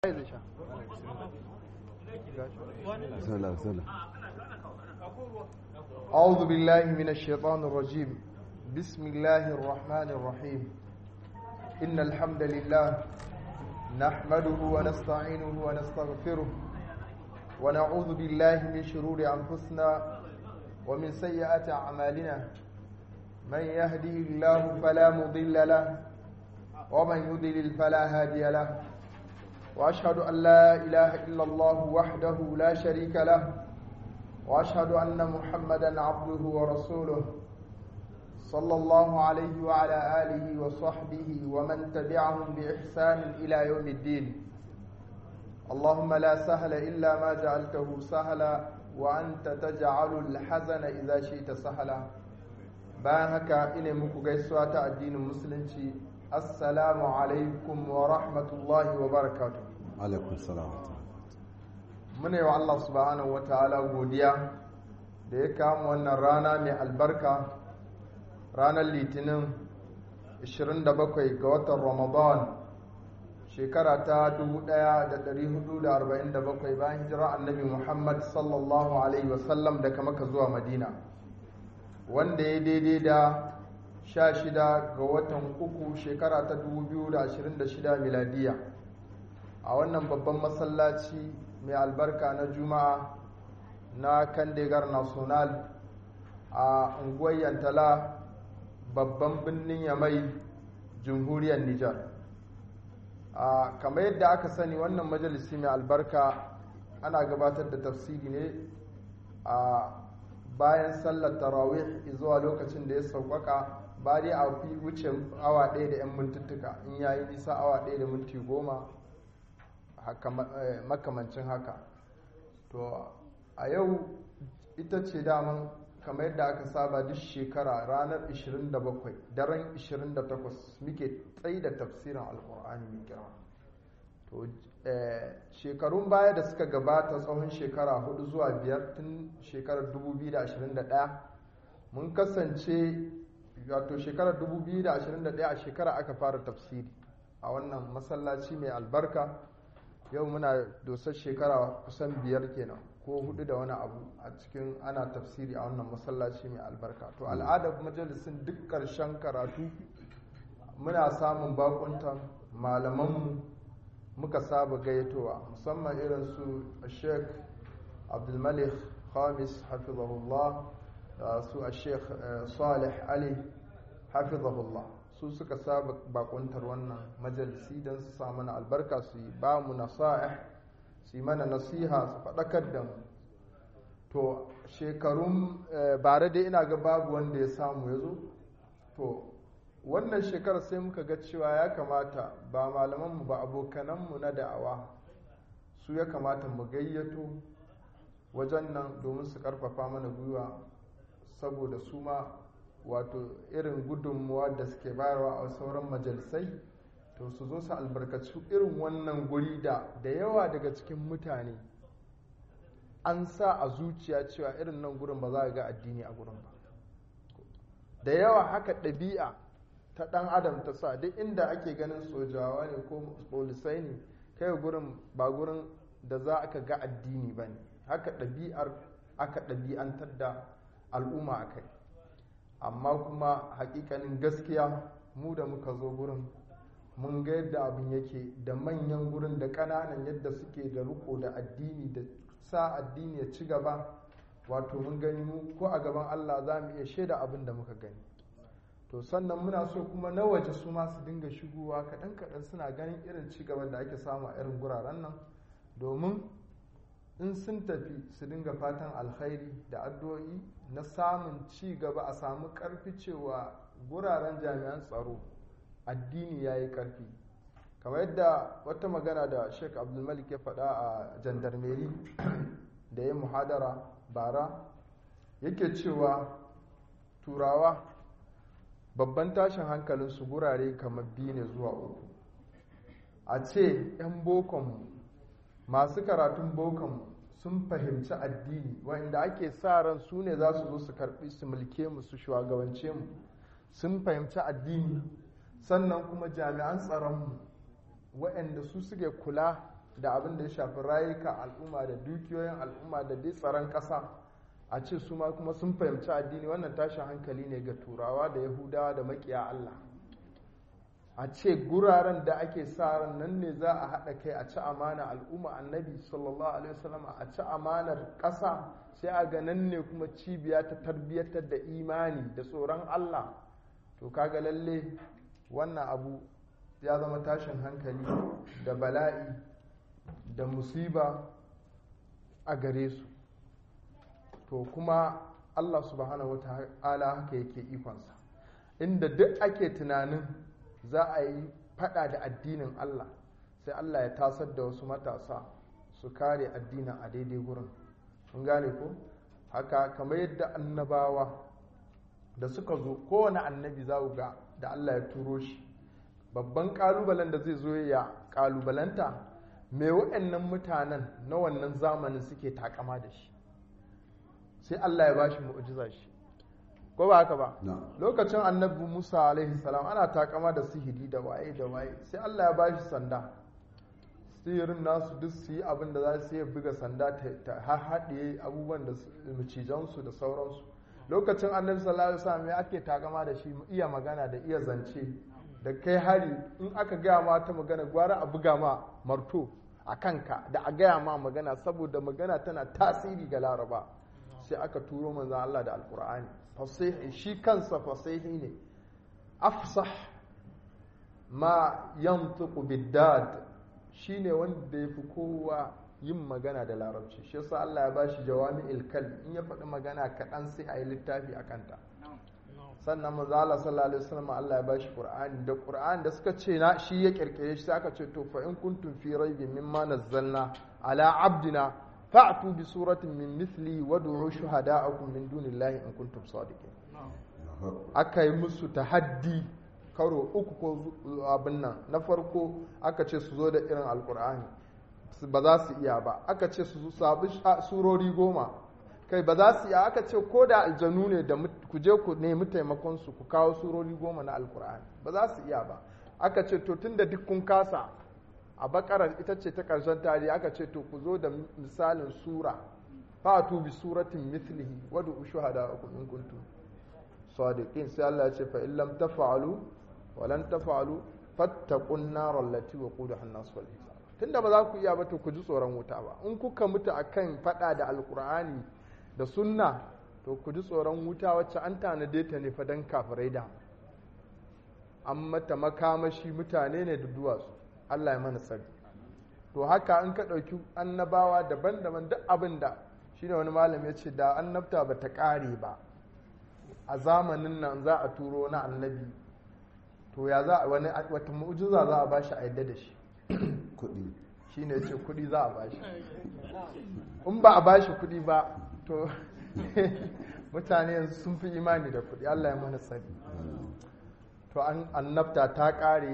بسم الله بسم الله أعوذ بالله من الشيطان الرجيم بسم الله الرحمن الرحيم إن الحمد لله نحمده ونستعينه ونستغفره ونعوذ بالله من شرور أنفسنا ومن سيئات أعمالنا من يهده الله فلا مضل له ومن يضلل فلا هادي له وأشهد أن لا إله إلا الله وحده لا شريك له واشهد ان محمدا عبده ورسوله صلى الله عليه وعلى اله وصحبه ومن تبعهم باحسان الى يوم الدين اللهم لا سهل الا ما جعلته سهلا وانت تجعل الحزن اذا شئت سهلا bayan haka ina muku gaisuwa ta addinin musulunci assalamu alaikum wa rahmatullahi wa barakatuh عليكم السلام ورحمة الله muna yi wa Allah subhanahu ta'ala godiya da ya kama wannan rana mai albarka ranar litinin 27 ga watan ramadan shekara ta 1447 bayan hijira annabi muhammad sallallahu alaihi wasallam daga maka zuwa madina wanda ya daidai da 16 ga watan uku shekara ta 2026 miladiya a wannan babban masallaci mai albarka na juma'a na kandegar national a unguwar yantala babban birnin yamai jamhuriyar nijar a kamar yadda aka sani wannan majalisi mai albarka ana gabatar da tafsiri ne a bayan sallar tarawih zuwa lokacin da ya sauƙaƙa ba dai a fi wuce awa ɗaya da 'yan mintuttuka in yayi nisa awa ɗaya da minti goma makamancin haka to a yau ita ce daman kamar yadda aka saba duk shekara ranar 27 daren 28 muke tsaye da tafsirin alkur'ani mai girma to shekarun baya da suka gabata tsawon shekara hudu zuwa biyar tun shekarar 2021 mun kasance wato shekarar 2021 a shekara aka fara tafsiri a wannan masallaci mai albarka yau muna dosar shekara kusan biyar kenan ko hudu da wani abu a cikin ana tafsiri a wannan masallaci mai albarka to al'adar majalisin duk ƙarshen karatu muna samun bakuntan malamanmu muka saba gayyatowa musamman irin su sheikh abdulmalik khamis hafizahullah da su a sheikh salih ali hafizahullah su suka saba bakuntar wannan majalisi don su samu na albarka su yi ba mu nasa'ih su yi mana nasiha su faɗakar da mu to shekarun bare dai ina ga babu wanda ya samu ya zo to wannan shekarar sai muka ga cewa ya kamata ba malamanmu ba abokananmu na da'awa su ya kamata mu gayyato wajen nan domin su karfafa mana gwiwa saboda su ma wato irin gudunmuwa da suke bayarwa a sauran majalisai to su zo su albarkaci irin wannan guri da da yawa daga cikin mutane an sa a zuciya cewa irin nan gurin ba za a ga addini a gurin ba da yawa haka ɗabi'a ta ɗan adam ta sa duk inda ake ganin sojawa ne ko polisai ne kai gurin ba gurin da za aka ga addini ba ne haka ɗabi'ar aka ɗabi'antar da al'umma a kai amma kuma hakikanin gaskiya mu da muka zo gurin mun ga yadda abin yake da manyan gurin da ƙananan yadda suke da riko da addini da sa addini ya ci gaba wato mun gani mu ko a gaban Allah za mu iya shaida abin da muka gani to sannan muna so kuma na waje su ma su dinga shigowa kaɗan kaɗan suna ganin irin ci gaban da ake samu a irin guraren nan domin in sun tafi su dinga fatan alkhairi da addu'o'i na samun ci gaba a samu karfi cewa guraren jami'an tsaro addini ya yi karfi kamar yadda wata magana da sheik abdulmalik ya faɗa a jandarmeri da ya muhadara bara yake cewa turawa babban tashin hankalinsu gurare kamar biyu ne zuwa uku a ce 'yan bokonmu masu karatun bokonmu sun fahimci addini wanda ake sa ran su ne za su zo su karbi su mulke mu su shugabance mu sun fahimci addini sannan kuma jami'an tsaronmu waɗanda su suke kula da abin da ya shafi rayuka al'umma da dukiyoyin al'umma da dai tsaron ƙasa a ce su ma kuma sun fahimci addini wannan tashin hankali ne ga turawa da yahudawa da makiya Allah a ce guraren da ake sa ran nan ne za a haɗa kai a ci amana al'umma annabi sallallahu alaihi wasallam a ci amanar ƙasa sai a ga nan ne kuma cibiya ta tarbiyyatar da imani da tsoron Allah to kaga lalle wannan abu ya zama tashin hankali da bala'i da musiba a gare su to kuma Allah subhanahu wata'ala haka yake ikonsa inda duk ake tunanin za a yi fada da addinin Allah sai Allah ya tasar da wasu matasa su kare addinin a daidai gurin mun gane ko haka kamar yadda annabawa da suka zo kowane annabi za ga da Allah ya turo shi babban kalubalen da zai zo ya kalubalanta me waɗannan mutanen na wannan zamanin suke takama da shi sai Allah ya bashi mu'jiza shi ko ba haka ba lokacin annabi Musa alaihi salam ana takama da sihiri da waye da waye sai Allah ya bashi sanda sihirin nasu duk su yi abin da za su yi buga sanda ta haɗe abubuwan da macijansu da sauransu lokacin annabi sallallahu alaihi wasallam ya ake takama da shi iya magana da iya zance da kai hari in aka gaya ma ta magana gwara a buga ma marto a kanka da a gaya ma magana saboda magana tana tasiri ga laraba sai aka turo manzan Allah da alkur'ani fasihi shi kansa fasihi ne afsah ma yantiqu biddad shine wanda ya fi kowa yin magana da larabci shi yasa Allah ya bashi jawami ilkal in ya faɗi magana kaɗan sai a yi littafi a kanta sannan manzo Allah sallallahu alaihi wasallam Allah ya bashi Qur'ani da Qur'ani da suka ce na shi ya kirkire shi sai aka ce to fa in kuntum fi raibin mimma nazzalna ala abdina fa'tu bi suratin min mithli wad'u shuhada'akum min dunillahi in kuntum sadiqin aka yi musu tahaddi karo uku ko abin nan na farko aka ce su zo da irin alkur'ani ba za su iya ba aka ce su sabi surori goma kai ba za su iya aka ce ko da aljanu ne da ku je ku nemi taimakon su ku kawo surori goma na alkur'ani ba za su iya ba aka ce to tun da duk kun kasa a bakarar ita ce ta karshen tarihi aka ce to ku zo da misalin sura fatu bi suratin mithlihi wadu ushuhada in kuntum sadiqin sai Allah ya ce fa in lam taf'alu wa lan taf'alu fattaqun nar allati waqudaha an-nas wal hijab tunda ba za ku iya ba to ku ji tsoron wuta ba in kuka mutu akan fada da alqur'ani da sunna to ku ji tsoron wuta wacce an tanade ta ne fa dan kafirai da an mata makamashi mutane ne da duwatsu Allah ya mana tsari to haka in ka ɗauki annabawa daban-daban duk abin da shine wani malami ya ce da annabta ba ta ƙare ba a zamanin nan za a turo na annabi to ya za a wani wata mu'jiza za a bashi a yadda da shi kuɗi shine ce kuɗi za a bashi in ba a bashi kuɗi ba to mutane yanzu sun fi imani da kuɗi Allah ya mana tsari to an annabta ta ƙare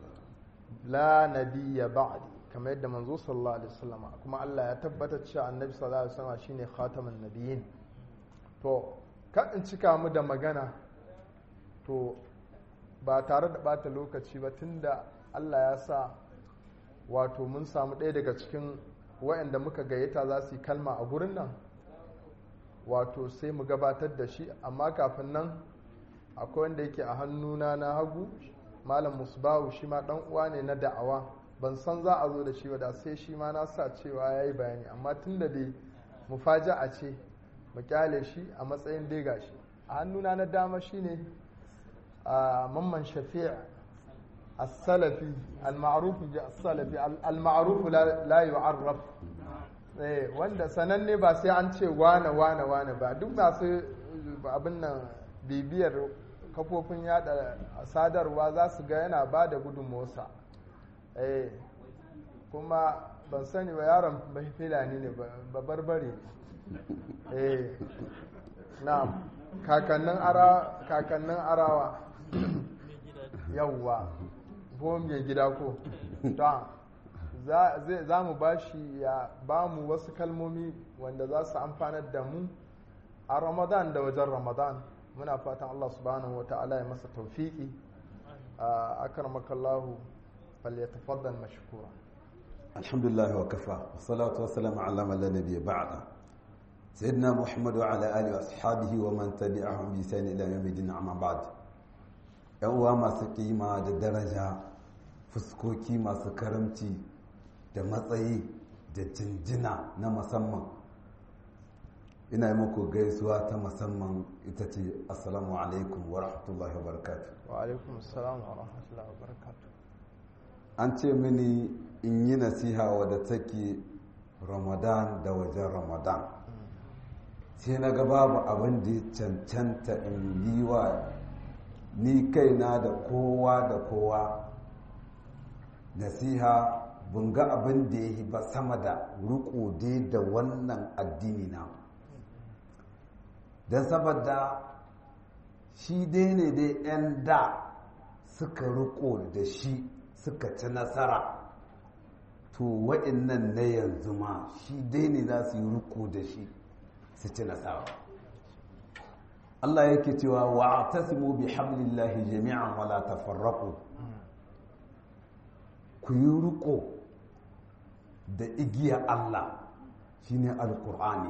la nabiyya ba'di kamar yadda manzo sallallahu alaihi wasallam kuma Allah ya tabbatar cewa annabi sallallahu alaihi wasallam shine khatamun nabiyyin to ka in cika mu da magana to ba tare da bata lokaci ba tunda Allah ya sa wato mun samu ɗaya daga cikin waɗanda muka gayyata za su yi kalma a gurin nan wato sai mu gabatar da shi amma kafin nan akwai wanda yake a hannuna na hagu malam musbahu shi ma ɗan uwa ne na da'awa ban san za a zo da shi ba da sai shi ma na sa cewa ya yi bayani amma tun da dai mufaja'a ce mu kyale shi a matsayin dai gashi a hannuna na dama shine a mamman shafi' as-salafi al-ma'ruf bi as-salafi al-ma'ruf la yu'arraf eh wanda sananne ba sai an ce wane wane wane ba duk ba su abin nan bibiyar kafofin yada sadarwa za su ga yana ba da gudunmosa eh kuma ban sani ba yaron bai filani ne ba barbare eh na kakannin ara kakannin arawa yawwa ko mai gida ko ta za mu ba shi ya ba mu wasu kalmomi wanda za su amfanar da mu a ramadan da wajen ramadan muna fatan allah subhanahu wa ta'ala ya masa taufiki a akarmakallahu falyatafaddal mashkura الحمد لله وكفى والصلاة والسلام على من لا نبي بعده سيدنا محمد وعلى آله وأصحابه ومن تبعهم بإحسان إلى يوم الدين أما بعد ‘yan uwa masu kima da daraja fuskoki masu karamci da matsayi da jinjina na musamman ina yi muku gaisuwa ta musamman ita ce assalamu alaikum wa rahmatullahi wa barakatuh wa alaikum assalam wa rahmatullahi wa barakatuh an ce mini in yi nasiha wadda take ramadan da wajen ramadan sai na ga babu abin da ya cancanta in yi wa ni kaina da kowa da kowa nasiha bunga abin da ya yi ba sama da riko dai da wannan addini na don saboda shi dai ne dai 'yan da suka riko da shi suka ci nasara to waɗannan na yanzu ma shi dai ne za su yi riko da shi su ci nasara Allah yake cewa wa tasimu bi hablillahi jami'an wala tafarraqu ku yi riko da igiya Allah shine alqur'ani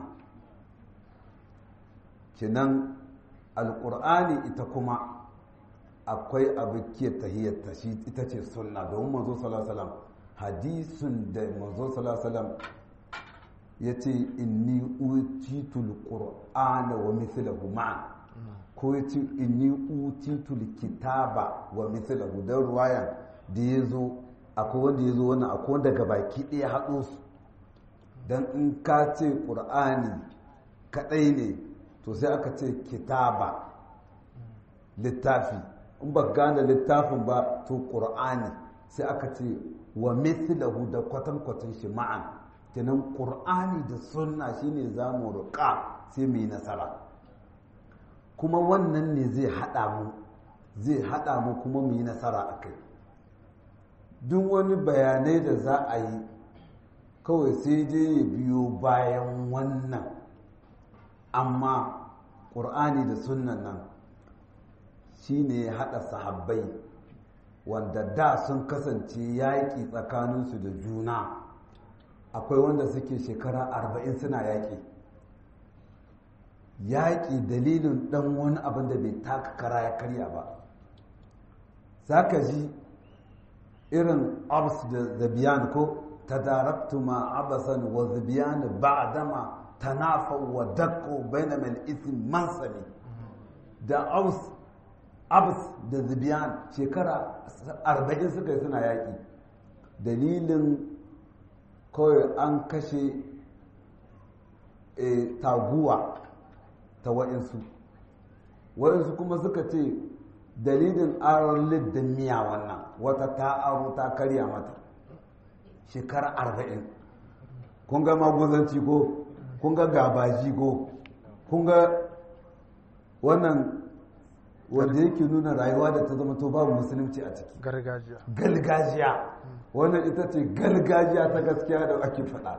kinan alqur'ani ita kuma akwai abikiyar tahiyyarta shi ita ce sunna domin manzo sallallahu alaihi wasallam hadisun da manzo sallallahu alaihi wasallam yace inni utitul qur'ana wa mithluhu ma'a ko yace inni utitul kitaba wa mithluhu dan ruwaya da yazo akwai wanda yazo wannan akwai wanda gabaki ɗaya haɗo su dan in ka ce qur'ani kadai ne to sai aka ce kitaba littafi in ba gane littafin ba to ƙur'ani sai aka ce wa mithlahu da kwatankwatan shi ma'an kenan ƙur'ani da sunna shine za mu ruƙa sai mu yi nasara kuma wannan ne zai haɗa mu zai haɗa mu kuma mu yi nasara a kai duk wani bayanai da za a yi kawai sai dai ya biyo bayan wannan amma ƙur'ani da sunnan nan shi ne ya haɗa sahabbai wanda da sun kasance yaƙi tsakaninsu da juna akwai wanda suke shekara arba'in suna yaƙi yaƙi dalilin ɗan wani abin da bai taka kara ya karya ba za ka ji irin abs da zabiyan ko ta daraktu ma abasan wa zabiyan ba dama tanafa wa dakko bainamal isim mansami da abs abs da zibiyan shekara arba'in suka yi suna yaƙi dalilin kawai an kashe taguwa ta wa'insu wa'insu kuma suka ce dalilin aron liddin miya wannan wata ta aro ta karya mata shekara arba'in kun ga maguzanci ko kun ga gabaji ko kun ga wannan wanda yake nuna rayuwa da ta zama to babu musulunci a ciki gargajiya galgajiya wannan ita ce galgajiya ta gaskiya da ake faɗa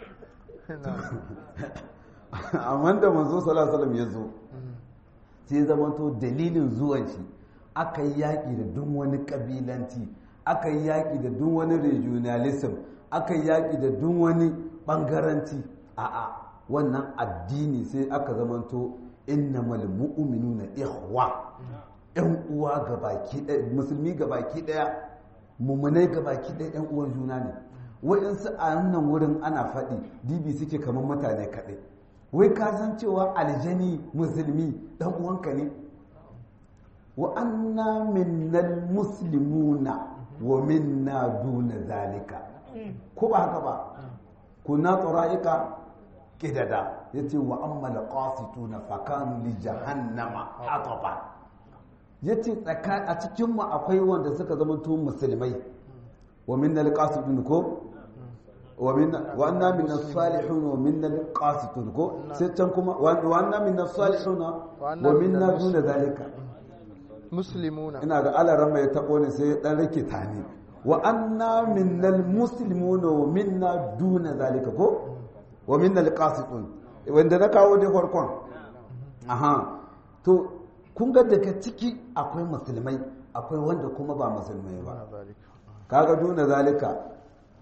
amma da manzo sallallahu ya zo sai zama to dalilin zuwan shi aka yi yaƙi da duk wani ƙabilanci aka yi yaƙi da duk wani regionalism aka yi yaƙi da duk wani ɓangaranci a'a wannan addini sai aka zamanto innamal mu'minuna ikhwa yan uwa gabaki ɗaya musulmi gabaki ɗaya mummunai gabaki ɗaya yan uwan juna ne waɗansu a wannan wurin ana faɗi dibi suke kamar mutane kaɗai wai ka san cewa aljani musulmi ɗan uwanka ne wa anna minnal muslimuna wa minna duna zalika ko ba haka ba kuna tsara'ika kidada ya ce wa ammala qasitu na fakanu li jahannama hataba ya ce a cikinmu akwai wanda suka zama to musulmai wa minnal qasitun ko wa anna minna salihun wa minnal qasitun ko sai can kuma wa anna minna salihun wa minna duna zalika muslimuna ina ga alaran mai tabo ne sai dan rikita ne wa anna minnal muslimuna wa minna duna zalika ko wa minnal qasitun wanda na kawo dai farkon aha to kun ga daga ciki akwai musulmai akwai wanda kuma ba musulmai ba kaga duna zalika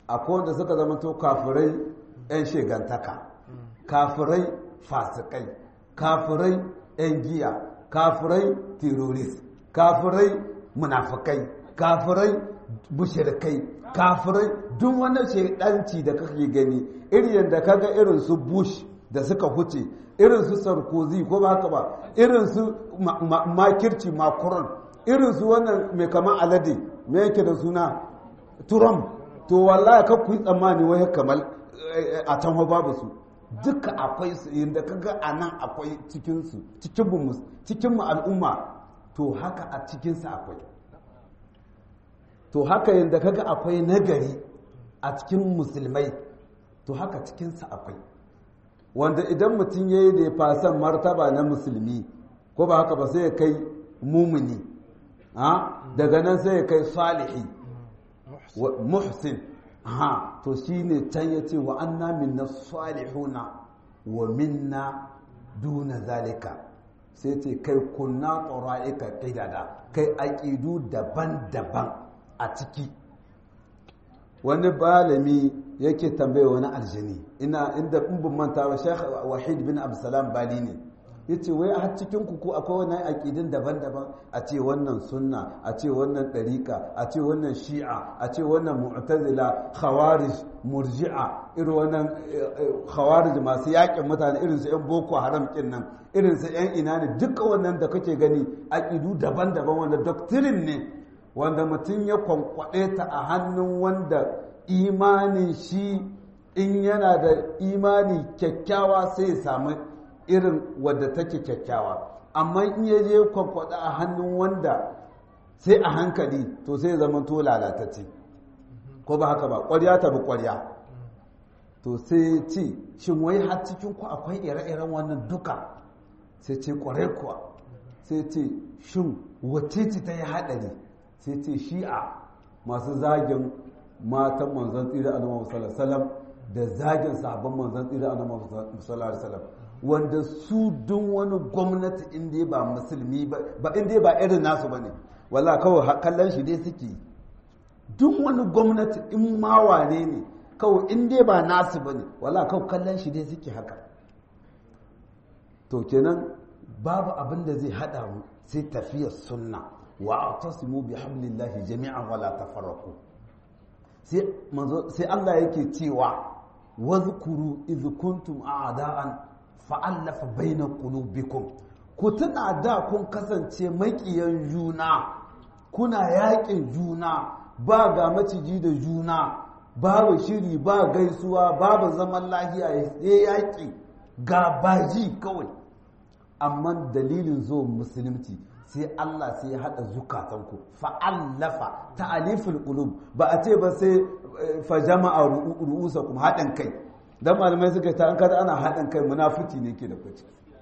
akwai wanda suka zama to kafirai 'yan shegantaka kafirai fasikai kafirai 'yan giya kafirai terrorist kafirai munafikai kafirai bushirkai kafirai duk wani shaidanci da kake gani irin yadda kaga irin su bush da suka huce irin su sarkozy ko ba haka ba irin su makirci macron irin su wannan mai kama alade mai yake da suna trump to wallahi ka ku yi tsammani wai kamar a can babu su duka akwai su yadda kaga a nan akwai cikinsu cikinmu al'umma to haka a cikinsu akwai to haka yadda kaga akwai nagari a cikin musulmai to haka cikinsu akwai wanda idan mutum ya yi da fasan martaba na musulmi ko ba haka ba sai ya kai mumuni daga nan sai ya kai salihi muhsin ha to shine can ya ce wa anna minna salihuna wa minna duna zalika sai ce kai kunna tsora'ika ƙidada kai aƙidu daban-daban a ciki wani balami yake tambaye wani aljani ina inda in manta wa shekh wahid bin absalam bali ne yace wai a cikin ku ko akwai wannan aqidin daban-daban a ce wannan sunna a ce wannan dariqa a ce wannan shi'a a ce wannan mu'tazila khawarij murji'a irin wannan khawarij masu yakin mutane irin su yan boko haram kin nan irin su yan ina ne duka wannan da kake gani aqidu daban-daban wanda doctrine ne wanda mutum ya kwankwaɗe ta a hannun wanda imanin shi in yana da imani kyakkyawa sai ya samu irin wadda take kyakkyawa amma in ya je kwankwaɗe a hannun wanda sai a hankali to sai zama to lalatacce ko ba haka ba ƙwarya ta bi ƙwarya to sai ce shin wai har cikin ku akwai ire-iren wannan duka sai ce ƙwarai kuwa sai ce shin wacce ce ta yi haɗari sai ce shi'a masu zagin matan manzan tsira a nama salam da zagin sabon manzan tsira a nama salam wanda su dun wani gwamnati inda ba musulmi ba inda ba irin nasu ba ne wala kawai kallon shi dai suke duk wani gwamnati in ma wane ne kawai inda ba nasu ba ne wala kawai kallon shi dai suke haka to kenan babu abin da zai haɗa mu sai tafiyar sunna wa'tasimu bihablillahi jami'an wala tafarraqu sai manzo sai Allah yake cewa wazkuru iz kuntum a'da'an fa'alafa baina qulubikum ku tuna da kun kasance makiyan juna kuna yaƙin juna ba ga maciji da juna babu shiri ba gaisuwa babu zaman lahiya sai yaƙi ga baji kawai amma dalilin zuwan musulunci sai Allah sai ya haɗa zukatanku fa'allafa ta'aliful qulub ba a ce ba sai fa jama'a ru'usakum haɗin kai dan malamai suka ta an kada ana haɗin kai munafici ne ke da kwaci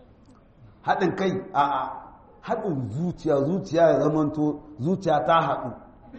haɗin kai a a haɗin zuciya zuciya ya zamanto zuciya ta haɗu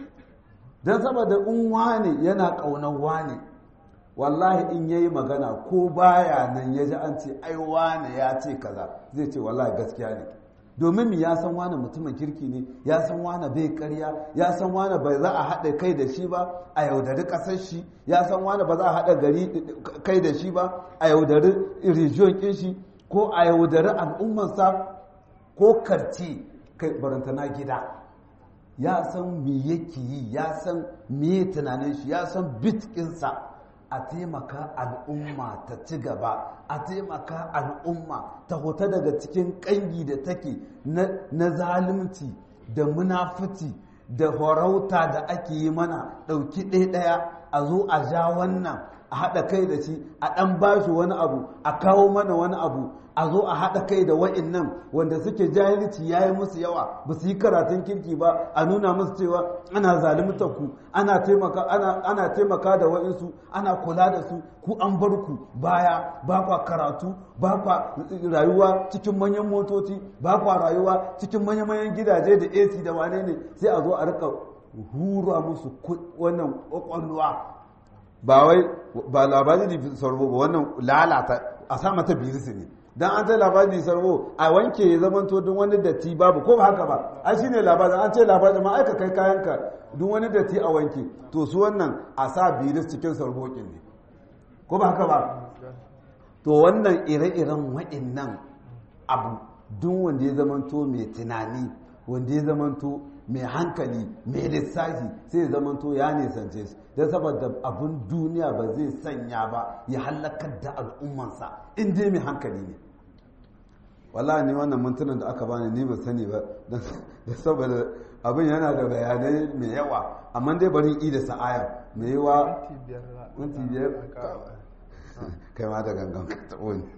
dan saboda in wane yana ƙaunar wane wallahi in yayi magana ko baya nan ya ji an ce ai wane ya ce kaza zai ce wallahi gaskiya ne domin ya san wane mutumin kirki ne ya san wane bai karya ya san wane bai za a haɗa kai da shi ba a yaudari ƙasar shi ya san wane ba za a haɗa gari kai da shi ba a yaudari rijiyon ƙin shi ko a yaudari al'ummarsa ko karci kai barantana gida ya san me yake yi ya san me tunanin shi ya san bitkinsa a taimaka al'umma ta ci gaba a taimaka al'umma ta hota daga cikin ƙangi da take na zalunci da munafuci da horauta da ake yi mana ɗauki ɗaya a zo a ja wannan a haɗa kai da shi a ɗan bashi wani abu a kawo mana wani abu a zo a haɗa kai da wa'innan wanda suke jahilci ya yi musu yawa ba su yi karatun kirki ba a nuna musu cewa ana zalimtar ku ana taimaka ana taimaka da wa'insu ana kula da su ku an bar ku baya ba kwa karatu ba kwa rayuwa cikin manyan motoci ba kwa rayuwa cikin manyan gidaje da AC da wane ne sai a zo a rika hura musu wannan kwakwalwa ba wai ba labari da sarbo ba wannan lalata a sa mata birisi ne dan an ce labari sarbo a wanke ya zamanto duk wani datti babu ko ba haka ba ai shine labarin an ce labarin ma aika kai kayanka duk wani datti a wanke to su wannan a sa biris cikin sarbokin ne ko ba haka ba to wannan ire-iren wa'innan abu duk wanda ya zamanto mai tunani wanda ya zamanto mai hankali mai lissafi sai ya zamanto ya nisance shi don saboda abin duniya ba zai sanya ba ya halakar da al'ummansa in dai mai hankali ne wallahi ne wannan mintunan da aka bani ni ba sani ba da saboda abin yana da bayanai mai yawa amma dai bari i da sa'aya mai yawa minti biyar kai ma da gangan ka taɓo ne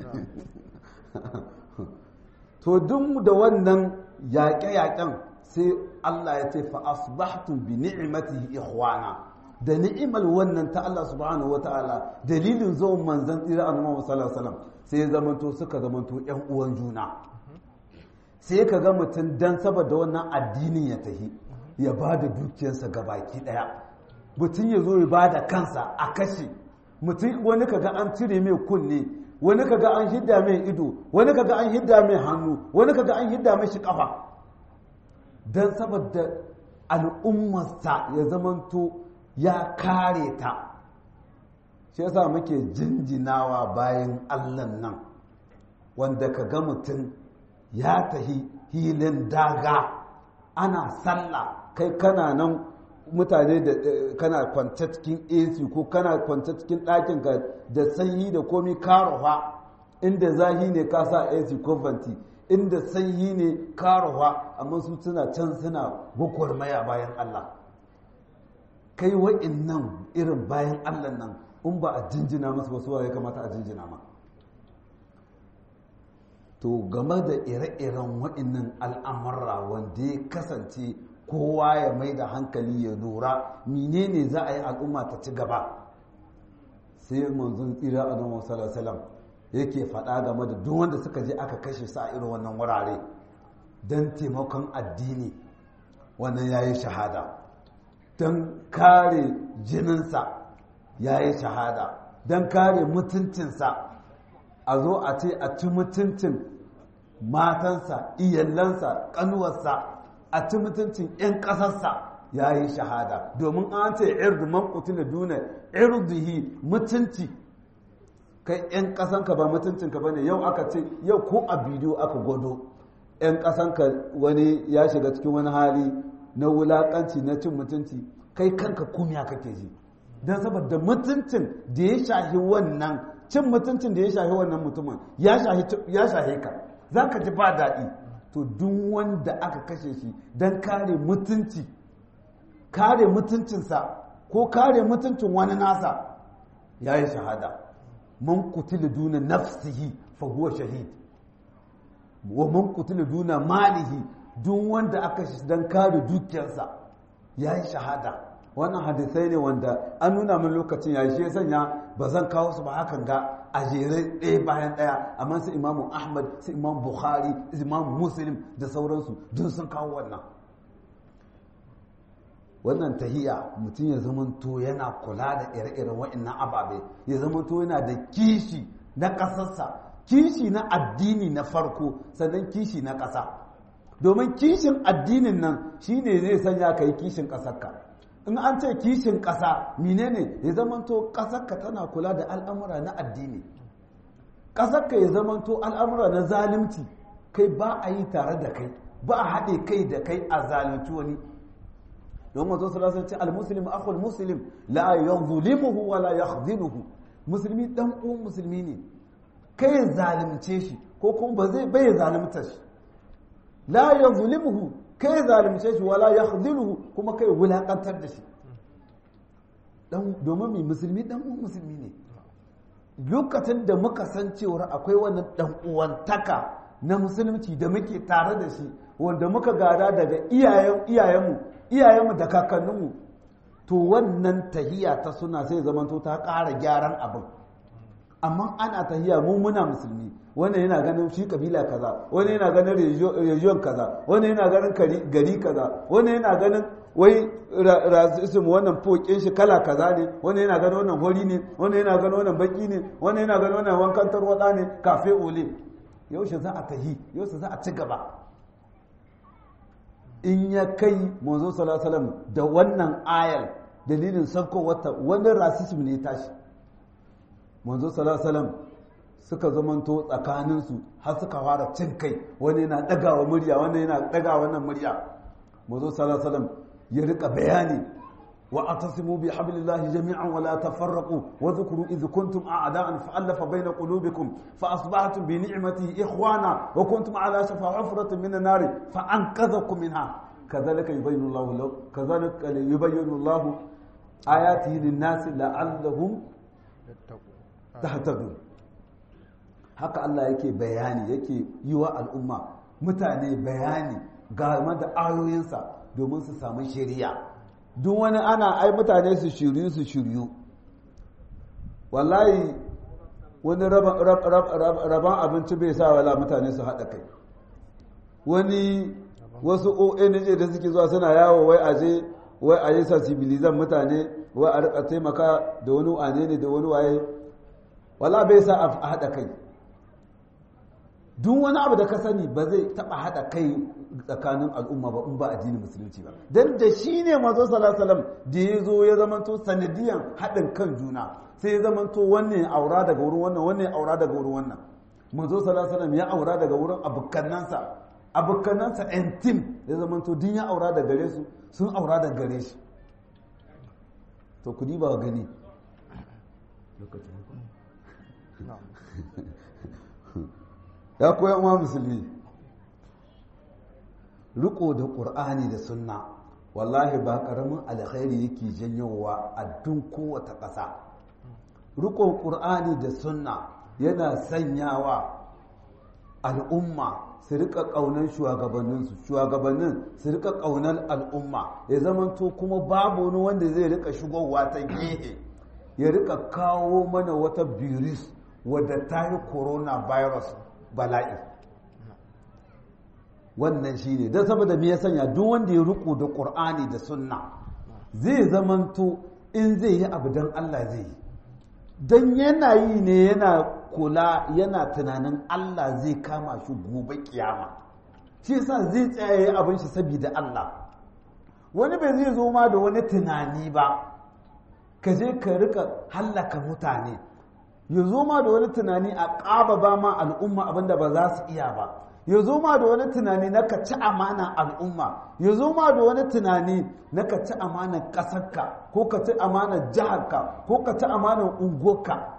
to duk da wannan yaƙe-yaƙen sai Allah ya ce fa asbahtum bi ni'matihi ikhwana da ni'imar wannan ta Allah subhanahu wataala dalilin zuwan manzon tsira annabi sallallahu alaihi wasallam sai zamanto suka zamanto ƴan uwan juna sai ka ga mutum dan saboda wannan addinin ya tahi ya ba da dukiyarsa gabaki daya mutum ya zo ya ba da kansa a kashe mutum wani kaga an cire mai kunne wani kaga an hidda mai ido wani kaga an hidda mai hannu wani kaga an hidda mai shi kafa don saboda al'ummarsa ya zamanto ya kare ta shi yasa muke jinjinawa bayan allan nan wanda ka ga mutum ya tahi hilin daga ana sallah kai kana nan mutane da kana kwance cikin AC ko kana kwance cikin ɗakin ka da sanyi da komi karowa inda zahi ne ka sa AC ko vanti inda sanyi ne karowa amma su suna can suna gwagwarmaya bayan Allah kai wa'in nan irin bayan Allah nan in ba a jinjina musu wasu ya kamata a jinjina ma to game da ire-iren wa'innan al'amurra wanda ya kasance kowa ya mai da hankali ya lura menene za a yi al'umma ta ci gaba sai manzon tsira a nan wasu yake faɗa game da duk wanda suka je aka kashe su a irin wannan wurare don taimakon addini wannan ya yi shahada don kare jininsa ya yi shahada don kare mutuncinsa a zo a ce a ci mutuncin matansa iyalansa ƙanuwarsa a ci mutuncin 'yan ƙasarsa ya yi shahada domin an ce irdu man kutila duna irduhi mutunci kai 'yan ƙasanka ba mutuncinka ba ne yau aka ce yau ko a bidiyo aka gwado 'yan ƙasanka wani ya shiga cikin wani hali na wulaƙanci na cin mutunci kai kanka kumiya kake ji don saboda mutuncin da ya shahi wannan cin mutuncin da ya shahi wannan mutumin ya shahi ka za ka ji ba daɗi to duk wanda aka kashe shi don kare mutunci kare mutuncinsa ko kare mutuncin wani nasa ya yi shahada man kutila duna nafsihi fa huwa shahid wa man kutila duna malihi duk wanda aka shi don kare dukiyarsa ya yi shahada wannan hadisai ne wanda an nuna min lokacin ya shi sanya ba zan kawo su ba hakan ga a jere ɗaya bayan ɗaya amma su imamu ahmad su imam bukhari su imam muslim da sauransu duk sun kawo wannan wannan tahiya mutum ya zamanto yana kula da ire-iren wa'annan ababe ya zamanto yana da kishi na ƙasarsa kishi na addini na farko sannan kishi na ƙasa domin kishin addinin nan shine zai sanya ka yi kishin ƙasarka in an ce kishin ƙasa menene ya zamanto ƙasarka tana kula da al'amura na addini ƙasarka ya zamanto al'amura na zalunci kai ba a yi tare da kai ba a haɗe kai da kai a zalunci wani don mazo sallallahu ce al-muslim akhul muslim la yadhlimuhu wa la yakhdhiluhu musulmi dan uwan musulmi ne kai zalunce shi ko kuma ba zai bai zalunta shi la yadhlimuhu kai zalunce shi wala yakhdhiluhu kuma kai wulakantar da shi dan domin mai musulmi dan uwan musulmi ne lokacin da muka san cewa akwai wannan dan uwantaka na musulunci da muke tare da shi wanda muka gada daga iyayen iyayenmu iyayenmu da kakanninmu to wannan tahiya ta suna sai zamanto ta ƙara gyaran abin amma ana tahiya mu muna musulmi wanda yana ganin shi kabila kaza wani yana ganin region kaza wani yana ganin gari kaza wani yana ganin wai racism wannan fokin shi kala kaza ne wani yana gano wannan hori ne wani yana gano wannan baki ne wani yana gano wannan wankan tarwada ne kafe ole yaushe za a tahi yaushe za a ci gaba in ya kai manzo sallallahu alaihi da wannan ayal dalilin sabko wata wani racism ne tashi manzo sallallahu alaihi suka zamanto tsakaninsu har suka fara cin kai wani yana dagawa murya wani yana dagawa wannan murya manzo sallallahu alaihi ya rika bayani wa atasimu bi hablillahi jami'an wa la tafarraqu wa dhkuru idh kuntum a'da'an fa'alafa bayna qulubikum fa asbahtum bi ni'matihi ikhwana wa kuntum ala shafa hufratin min an-nar fa anqadhakum minha kadhalika yubayyinu Allahu kadhalika yubayyinu Allahu ayatihi lin-nasi la'allahum tahtadun haka Allah yake bayani yake yi wa al'umma mutane bayani game da ayoyinsa domin su samu shari'a duk wani ana ai mutane su shiryu su shiryu wallahi wani raban abinci bai sa wala mutane su haɗa kai wani wasu ONG da suke zuwa suna yawo wai aje wai a yi sensibilizan mutane wai a rika taimaka da wani wane ne da wani waye wala bai sa a haɗa kai duk wani abu da ka sani ba zai taba hada kai tsakanin al'umma ba in ba addinin musulunci ba dan da shi ne manzo sallallahu alaihi da ya zo ya zamanto sanadiyan haɗin kan juna sai ya zamanto wannan aura daga wurin wannan wannan aura daga wurin wannan manzo sallallahu alaihi ya aura daga wurin abukannansa abukannansa en tim ya zamanto din ya aura daga gare su sun aura daga gare shi to ku ba gani ya koya ma musulmi riko da ƙur'ani da sunna wallahi ba ƙaramin alkhairi yake janyowa a dun kowace ƙasa rikon ƙur'ani da sunna yana sanyawa al'umma su rika ƙaunar shugabanninsu shugabannin su rika ƙaunar al'umma ya zamanto kuma babu wani wanda zai rika shigowa ta gehe ya rika kawo mana wata virus wadda ta yi coronavirus bala'i wannan shi ne don saboda me ya sanya duk wanda ya riko da ƙur'ani da sunna zai zamanto in zai yi abu don Allah zai yi don yana yi ne yana kula yana tunanin Allah zai kama shi gobe kiyama shi yasa zai tsaye abin shi saboda Allah wani bai zai zo ma da wani tunani ba ka je ka rika hallaka mutane ya zo ma da wani tunani a ƙaba ba ma al'umma abinda ba za su iya ba ya zo ma da wani tunani na ka ci amana al'umma ya zo ma da wani tunani na ka ci amanar ƙasarka ko ka ci amanar jiharka ko ka ci amanar unguwarka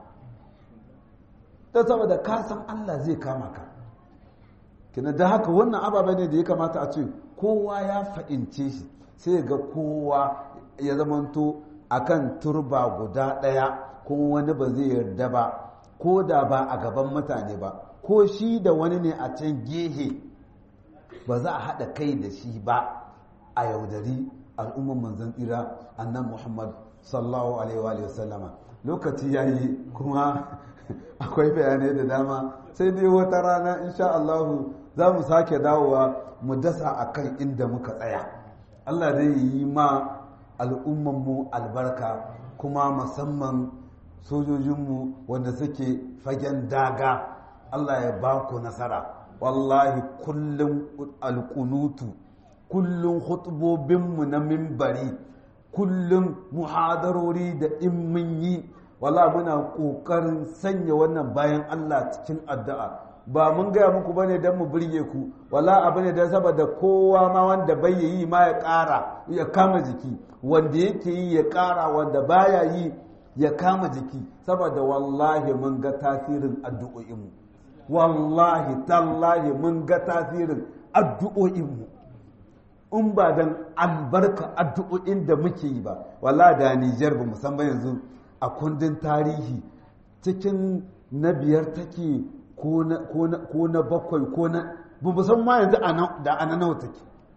ta saboda ka san Allah zai kama ka kina da haka wannan ababen ne da ya kamata a ce kowa ya fa'ince shi sai ga kowa ya zamanto akan turba guda ɗaya kuma wani ba zai yarda ba ko da ba a gaban mutane ba ko shi da wani ne a can gehe ba za a haɗa kai da shi ba a yaudari al'umman manzan tsira annan muhammad sallallahu alaihi wa sallama lokaci ya yi kuma akwai bayanai da dama sai dai wata rana insha Allahu za mu sake dawowa mu dasa a kan inda muka tsaya Allah zai yi ma al'ummanmu albarka kuma musamman sojojinmu wanda suke fagen daga Allah ya ba ku nasara wallahi kullum alkunutu kullum hutubobinmu na mimbari kullum muhadarori da in mun yi wala muna ƙoƙarin sanya wannan bayan Allah cikin addu'a ba mun gaya muku bane don mu birge ku wala abu ne don saboda kowa ma wanda bai yi ma ya ƙara ya kama jiki wanda yake yi ya ƙara wanda baya yi ya kama jiki saboda wallahi mun ga tasirin addu'o'inmu wallahi tallahi mun ga tasirin addu'o'inmu in ba don albarka addu'o'in da muke yi ba wallahi da Nijar ba musamman yanzu a kundin tarihi cikin na biyar take ko na bakwai ko na ba musamman yanzu da ana nawa take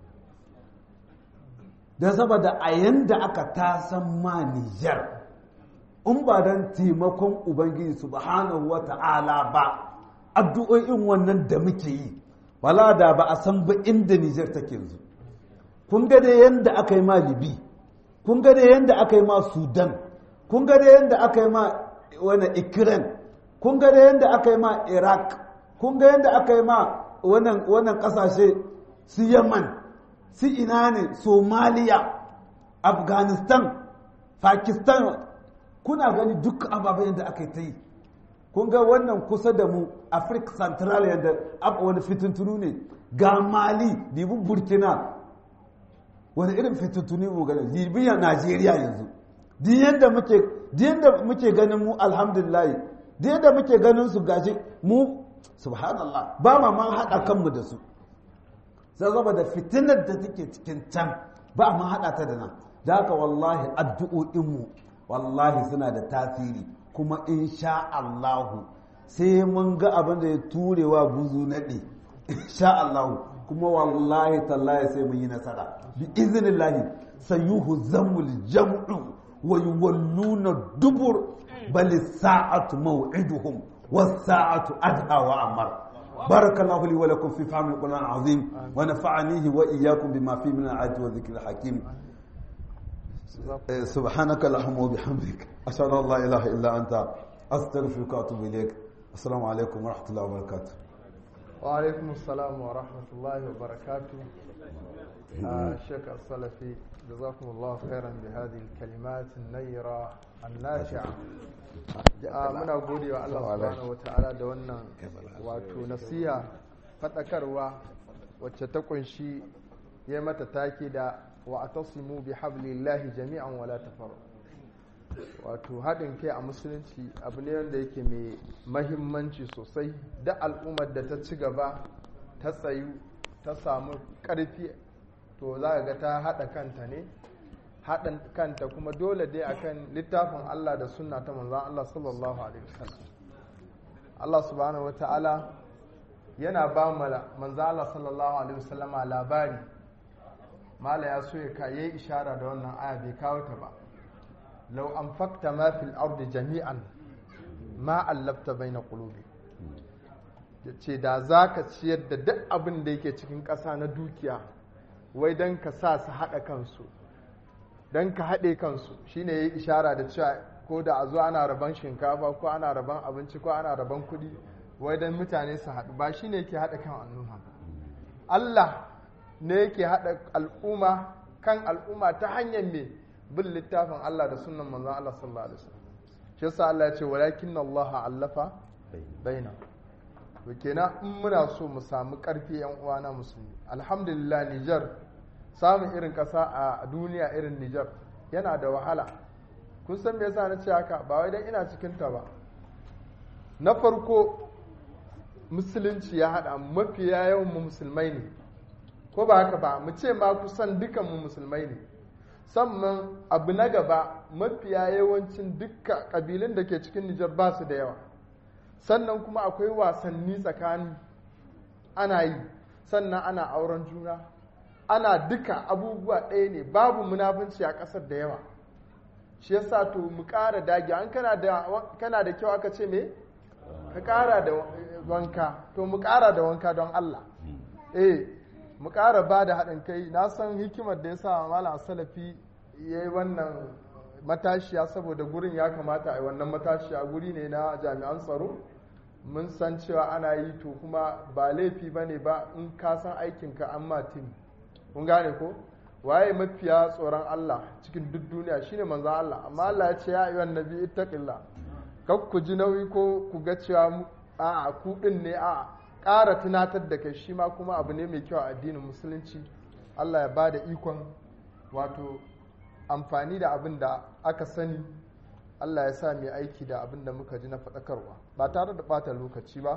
don saboda a yanda aka tasan ma Nijar in ba don taimakon Ubangiji subhanahu wa ta'ala ba addu'o'in wannan da muke yi wala da ba a san ba inda Nijar take yanzu kun ga dai yanda aka yi ma libi kun ga dai yanda aka yi ma sudan kun ga dai yanda aka yi ma wani ikiran kun ga dai yanda aka yi ma iraq kun ga yanda aka yi ma wannan kasashe su yaman su ina ne somaliya afghanistan pakistan kuna gani duk ababen da aka yi ta yi kun ga wannan kusa da mu afirka central yadda aka wani fitintunu ne ga mali dibu burkina wani irin fitintunu mu gani libya najeriya yanzu din yadda muke muke ganin mu alhamdulillah din yadda muke ganin su gashi mu subhanallah ba ma man haɗa kanmu da su sai da fitinar da take cikin can ba ma haɗa ta da nan da haka wallahi addu'o'inmu wallahi suna da tasiri kuma insha Allahu sai mun ga abin da ya turewa buzu naɗe insha Allahu kuma wallahi tallahi sai mun yi nasara bi iznillahi sayuhu zamul jam'u wa yuwalluna dubur bal sa'atu maw'iduhum was sa'atu adha wa amar بارك الله لي ولكم في فهم القرآن العظيم ونفعنيه وإياكم بما فيه من الآيات والذكر الحكيم سبحانك اللهم وبحمدك أشهد أن لا إله إلا أنت أستغفرك وأتوب إليك السلام عليكم ورحمة الله وبركاته وعليكم السلام ورحمة الله وبركاته الشيخ السلفي جزاكم الله خيرا بهذه الكلمات النيرة النافعة muna gode wa Allah subhanahu wa ta'ala da wannan wato nasiha fadakarwa wacce ta kunshi ya mata take da wa atasimu bi hablillahi jami'an wala tafarru wato haɗin kai a musulunci abu ne wanda yake mai mahimmanci sosai da al'ummar da ta ci gaba ta tsayu ta samu ƙarfi to za ga ta haɗa kanta ne haɗin kanta kuma dole dai akan littafin Allah da sunna ta manzan Allah sallallahu alaihi wasallam Allah subhanahu wata'ala yana ba manzan Allah sallallahu alaihi wasallama labari mala ya so ya kayi ishara da wannan aya bai kawo ta ba law anfaqta ma fil ardi jami'an ma allafta baina qulubi ce da zaka ciyar da duk abin da yake cikin ƙasa na dukiya wai dan ka sa su haɗa kansu don ka haɗe kansu shine ya yi ishara da cewa ko da a zo ana rabon shinkafa ko ana rabon abinci ko ana rabon kuɗi wai don mutane su haɗu ba shine yake haɗa kan al'umma Allah ne yake haɗa al'umma kan al'umma ta hanyar me bin littafin Allah da sunan manzon Allah sallallahu alaihi wasallam shi yasa Allah ya ce walakin Allah allafa baina to kenan in muna so mu samu ƙarfi yan uwana musulmi alhamdulillah Niger samun irin ƙasa a duniya irin Nijar yana da wahala kun san me yasa na ce haka ba wai dan ina cikin ta ba na farko musulunci ya haɗa mafiya yawan mu musulmai ne ko ba haka ba mu ce ma kusan dukan mu musulmai ne sannan abu na gaba mafiya yawancin dukkan ƙabilun da ke cikin Nijar ba su da yawa sannan kuma akwai wasanni tsakani ana yi sannan ana auren juna ana duka abubuwa ɗaya ne babu munafunci a ƙasar da yawa shi yasa to mu ƙara dage an kana da kyau aka ce me ka ƙara da wanka to mu ƙara da wanka don Allah eh mu ƙara ba da haɗin kai na san hikimar da ya sa malam salafi ya yi wannan matashiya saboda gurin ya kamata a yi wannan matashiya guri ne na jami'an tsaro mun san cewa ana yi to kuma ba laifi ba ne ba in ka san aikinka an ma tim kun gane ko waye mafiya tsoron Allah cikin duk duniya shine manzo Allah amma Allah ya ce ya ayyuhan nabi ittaqillah kak ku ji nauyi ko ku ga cewa a ku din ne a ƙara tunatar da kai shi ma kuma abu ne mai kyau a addinin musulunci Allah ya bada ikon wato amfani da abin da aka sani Allah ya sa mai aiki da abin da muka ji na faɗakarwa ba tare da ɓata lokaci ba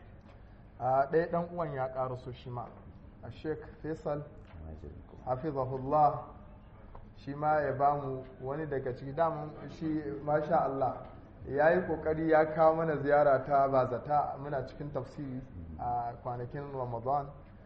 a ɗaya ɗan uwan ya ƙara so shi ma a sheik faisal hafizahullah shi ma ya ba mu wani daga ciki daman shi masha Allah ya yi kokari ya kawo mana ziyara ta bazata muna cikin tafsiri a kwanakin ramadan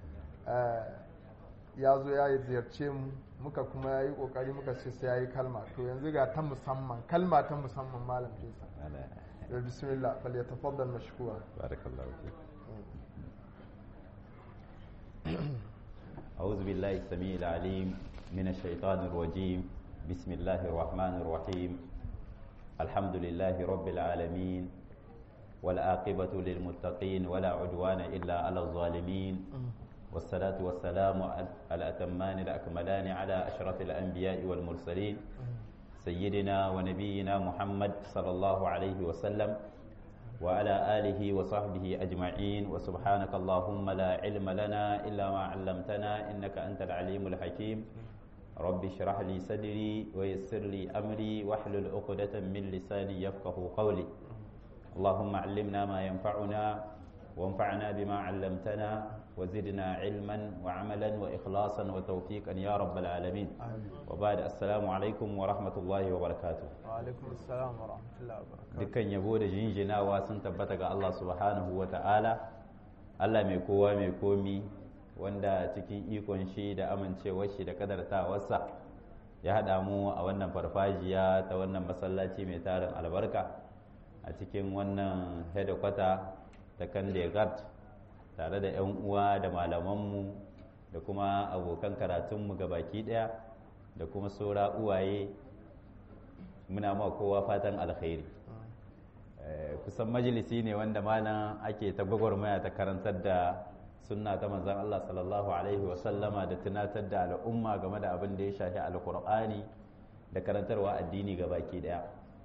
ya zo ya yi ziyarce mu muka kuma ya yi kokari muka ce sai ya yi kalma to yanzu ga ta musamman kalma ta musamman malam fesa da bismillah fal yatafaddal mashkura barakallahu أعوذ بالله السميع العليم من الشيطان الرجيم بسم الله الرحمن الرحيم الحمد لله رب العالمين والعاقبة للمتقين ولا عدوان إلا على الظالمين والصلاة والسلام على الأتمان الأكملان على أشرف الأنبياء والمرسلين سيدنا ونبينا محمد صلى الله عليه وسلم وعلى آله وصحبه أجمعين وسبحانك اللهم لا علم لنا إلا ما علمتنا إنك أنت العليم الحكيم رب اشرح لي صدري ويسر لي أمري واحلل عقدة من لساني يفقه قولي اللهم علمنا ما ينفعنا وانفعنا بما علمتنا وزدنا علما وعملا وإخلاصا وتوفيقا يا رب العالمين وبعد السلام عليكم ورحمة الله وبركاته وعليكم السلام ورحمة الله وبركاته dukkan yabo da jinjinawa sun tabbata ga Allah subhanahu wa ta'ala Allah mai kowa mai komi wanda cikin ikon shi da amincewar shi da kadartawarsa ya haɗa mu a wannan farfajiya ta wannan masallaci mai tarin albarka a cikin wannan hedikwata ta kandegard tare da 'yan uwa da malamanmu da kuma abokan karatunmu ga baki ɗaya da kuma saura uwaye muna ma kowa fatan alkhairi kusan majalisi ne wanda malam ake ta gwagwarmaya ta karantar da sunna ta manzan Allah sallallahu alaihi wasallama da tunatar da al'umma game da abin da ya shafi alkur'ani da karantarwa addini ga baki ɗaya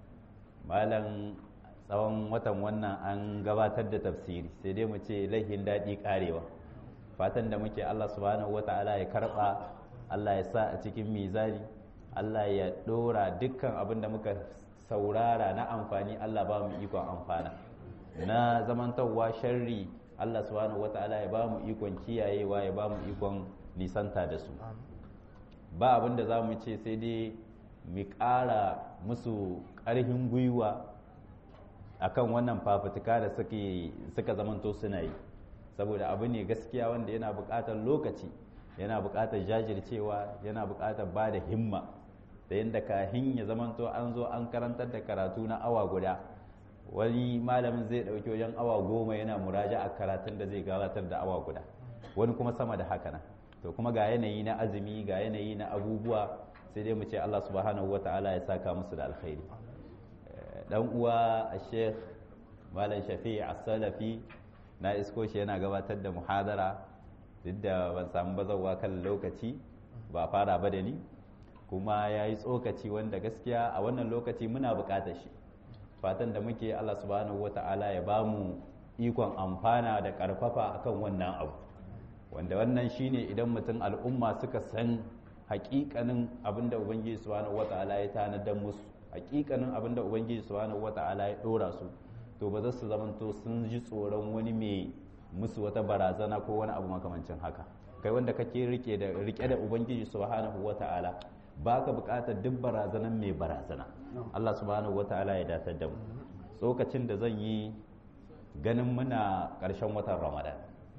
malam tsawon watan wannan an gabatar da tafsiri sai dai mu ce laihin daɗi ƙarewa fatan da muke Allah subhanahu wata'ala ya karɓa Allah ya sa a cikin mizani Allah ya ɗora dukkan abin da muka saurara na amfani Allah ba mu ikon amfana na zamantarwa sharri Allah subhanahu wata'ala ya ba mu ikon kiyayewa ya ba mu ikon nisanta da su ba abin da za mu ce sai dai mu ƙara musu ƙarfin gwiwa akan wannan fafutuka da suka zamanto suna yi saboda abu ne gaskiya wanda yana buƙatar lokaci yana buƙatar jajircewa yana buƙatar ba da himma da yadda kahin ya zamanto an zo an karantar da karatu na awa guda wani malamin zai ɗauki wajen awa goma yana muraja a karatun da zai gabatar da awa guda wani kuma sama da haka nan to kuma ga yanayi na azumi ga yanayi na abubuwa sai dai mu ce Allah subhanahu wata'ala ya saka musu da alkhairi dan uwa a sheikh malam shafi a salafi na isko shi yana gabatar da muhadara duk da ban samu bazawa kan lokaci ba fara ba da ni kuma ya yi tsokaci wanda gaskiya a wannan lokaci muna bukatar shi fatan da muke allah subhanahu wata'ala ya ba mu ikon amfana da karfafa akan wannan abu wanda wannan shine idan mutum al'umma suka san hakikanin abinda ubangiji subhanahu wata'ala ya tanadar musu hakikanin abin da ubangiji subhanahu wata'ala ya dora su to ba za su zamanto sun ji tsoron wani mai musu wata barazana ko wani abu makamancin haka kai wanda kake rike da rike da ubangiji subhanahu wata'ala baka bukatar duk barazanan mai barazana Allah subhanahu wata'ala ya datar da mu tsokacin da zan yi ganin muna ƙarshen watan ramadan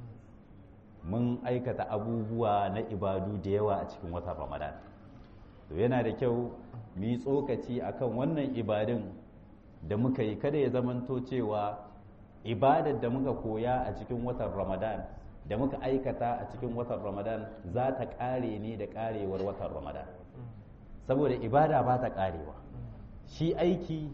mun aikata abubuwa na ibadu da yawa a cikin watan ramadan to yana da kyau mu yi tsokaci akan wannan ibadun da muka yi kada ya zamanto cewa ibadar da muka koya a cikin watan ramadan da muka aikata a cikin watan ramadan za ta ƙare ne da ƙarewar watan ramadan saboda ibada ba ta ƙarewa shi aiki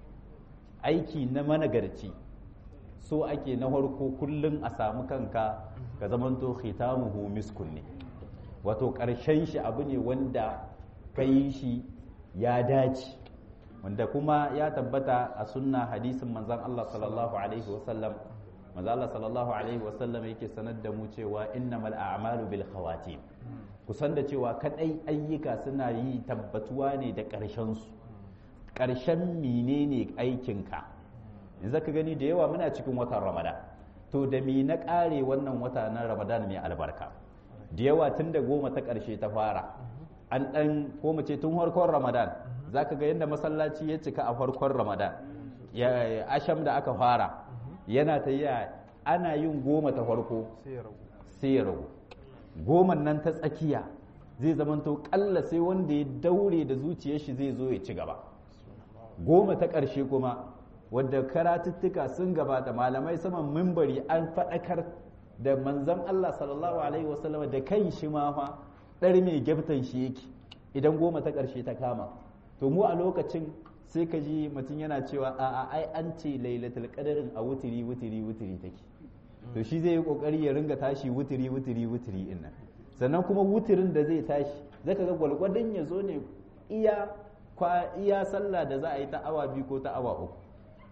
aiki na managarci so ake na farko kullum a samu kanka ka zamanto khitamuhu miskun ne wato ƙarshen shi abu ne wanda ka yi shi ya dace wanda kuma ya tabbata a sunna hadisin manzan Allah sallallahu alaihi wasallam manzan Allah sallallahu alaihi wasallam yake sanar da mu cewa innamal a'malu bil khawatim kusan da cewa kadai ayyuka suna yi tabbatuwa ne da ƙarshen su ƙarshen menene aikinka yanzu ka gani da yawa muna cikin watan ramadan to da me na ƙare wannan wata na ramadan mai albarka da yawa tun da goma ta ƙarshe ta fara an ɗan ko mu ce tun farkon ramadan za ka ga yadda masallaci ya cika a farkon ramadan ya asham da aka fara yana ta yi ana yin goma ta farko sai ya ragu goman nan ta tsakiya zai zamanto kalla sai wanda ya daure da zuciyar shi zai zo ya ci gaba goma ta ƙarshe kuma wadda karatuttuka sun gabata malamai saman mimbari an faɗakar da manzon Allah sallallahu alaihi wasallam da kan shi ma fa dar mai gyaftan shi yake idan goma ta ƙarshe ta kama to mu a lokacin sai ka ji mutum yana cewa a a ai an ce lailatul qadarin a wutiri wutiri wutiri take to shi zai yi kokari ya ringa tashi wutiri wutiri wutiri din nan sannan kuma wutirin da zai tashi zaka ga gwalgwadon ya zo ne iya iya sallah da za a yi ta awa biyu ko ta awa uku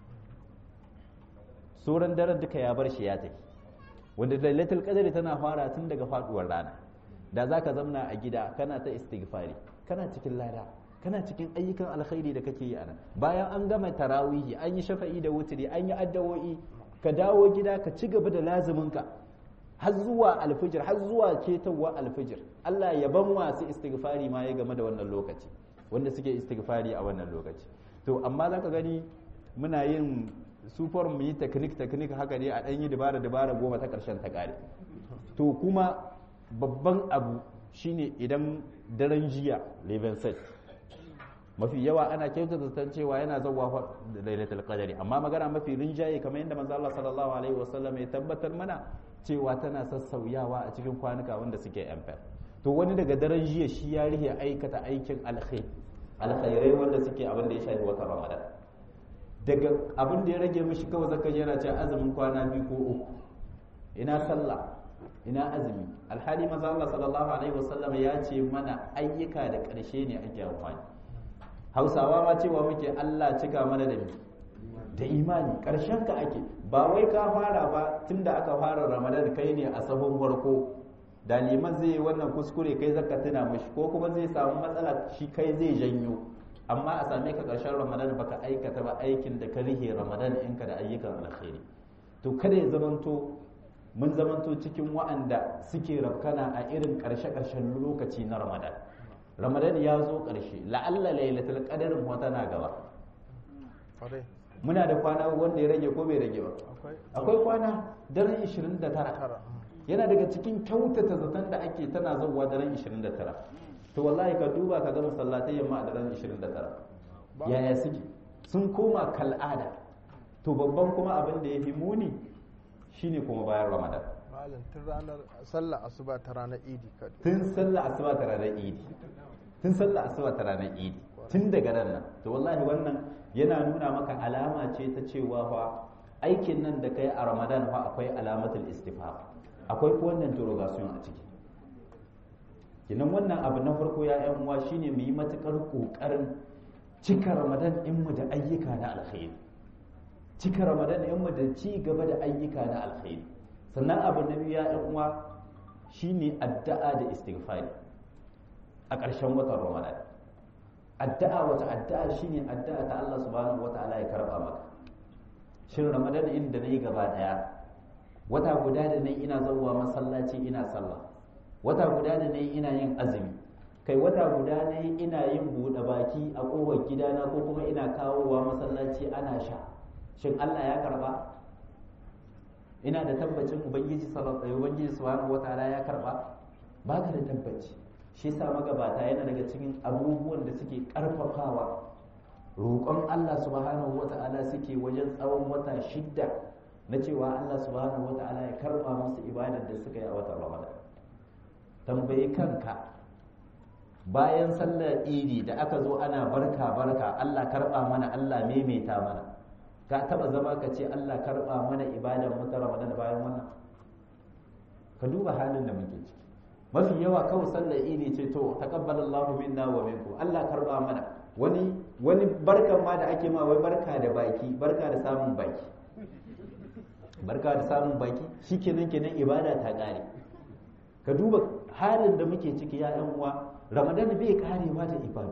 sauran daren duka ya bar shi ya tafi wanda lailatul qadri tana fara tun daga faduwar rana da zaka zamna a gida kana ta istighfari kana cikin lada kana cikin ayyukan alkhairi da kake yi a nan bayan an gama tarawihi an yi shafa'i da wuturi an yi addawo'i ka dawo gida ka ci gaba da lazuminka har zuwa alfijir har zuwa ketawa alfijir Allah ya ban wasu istighfari ma ya game da wannan lokaci wanda suke istighfari a wannan lokaci to amma zaka gani muna yin sufar mu yi teknik teknik haka ne a ɗan yi dabara dabara goma ta ƙarshen ta ƙare to kuma babban abu shine idan daren jiya leven set mafi yawa ana kyautata zaton cewa yana zauwa da lailatul qadari amma magana mafi rinjaye kamar yadda manzo Allah sallallahu alaihi wasallam ya tabbatar mana cewa tana sassauyawa a cikin kwanuka wanda suke amfar to wani daga daren jiya shi ya rihe aikata aikin alkhair alkhairai wanda suke abin da ya shafi watan ramadan daga abin da ya rage mishi kawai zaka yana cewa azumin kwana biyu ko uku ina sallah ina azumi alhali maza Allah sallallahu alaihi wasallam ya ce mana ayyuka da ƙarshe ne ake amfani hausawa ma cewa muke Allah cika mana da da imani ƙarshen ka ake ba wai ka fara ba tunda aka fara ramadan kai ne a sahun farko da liman zai yi wannan kuskure kai zaka tuna mishi ko kuma zai samu matsala shi kai zai janyo amma a same ka ƙarshen ramadan baka aikata ba aikin da ka rihe ramadan ɗinka da ayyukan alkhairi to kada ya zamanto mun zamanto cikin wa'anda suke rafkana a irin ƙarshe-ƙarshen lokaci na ramadan ramadan ya zo ƙarshe la'alla lailatul qadarin wata na gaba muna da kwana wanda ya rage ko bai rage ba akwai kwana daren 29 yana daga cikin kyautata zaton da ake tana zauwa daren 29 to wallahi ka duba ka ga masallatai yamma a daren 29 yaya suke sun koma kal'ada to babban kuma abin da ya fi muni shine kuma bayan ramadan malam tun ranar sallah asuba ta ranar idi ka tun sallah asuba ta ranar idi tun sallah asuba ta ranar idi tun daga ran nan to wallahi wannan yana nuna maka alama ce ta cewa fa aikin nan da kai a ramadan fa akwai alamatul istifham akwai wannan interrogation a ciki kinan wannan abu na farko ya yan uwa shine mu yi matukar kokarin cika ramadan in mu da ayyuka na alkhairi cika ramadan in mu da ci gaba da ayyuka na alkhairi sannan abu na biyu ya yan uwa shine addu'a da istighfari a ƙarshen watan ramadan addu'a wata addu'a shine addu'a ta Allah subhanahu wataala ya karba maka shin ramadan inda nayi gaba daya wata guda da nayi ina zauwa masallaci ina sallah wata guda da nayi ina yin azumi kai wata guda nayi ina yin buɗe baki a ƙofar gidana ko kuma ina kawowa masallaci ana sha shin Allah ya karba ina da tabbacin ubangiji sallallahu ubangiji subhanahu wataala ya karba baka da tabbaci shi sa magabata yana daga cikin abubuwan da suke karfafawa roƙon Allah subhanahu wataala suke wajen tsawon wata shidda na cewa Allah subhanahu wataala ya karba musu ibadar da suka yi a watan Ramadan tambayi kanka bayan sallar idi da aka zo ana barka barka Allah karba mana Allah maimaita mana ka taba zama ka ce Allah karba mana ibadan mu ta Ramadan bayan wannan ka duba halin da muke ciki mafi yawa kawai sallar idi ce to taqabbalallahu minna wa minkum Allah karba mana wani wani barkan ma da ake ma wai barka da baki barka da samun baki barka da samun baki shikenan kenan ibada ta kare ka duba halin da muke ciki ya yan uwa Ramadan bai karewa da ibada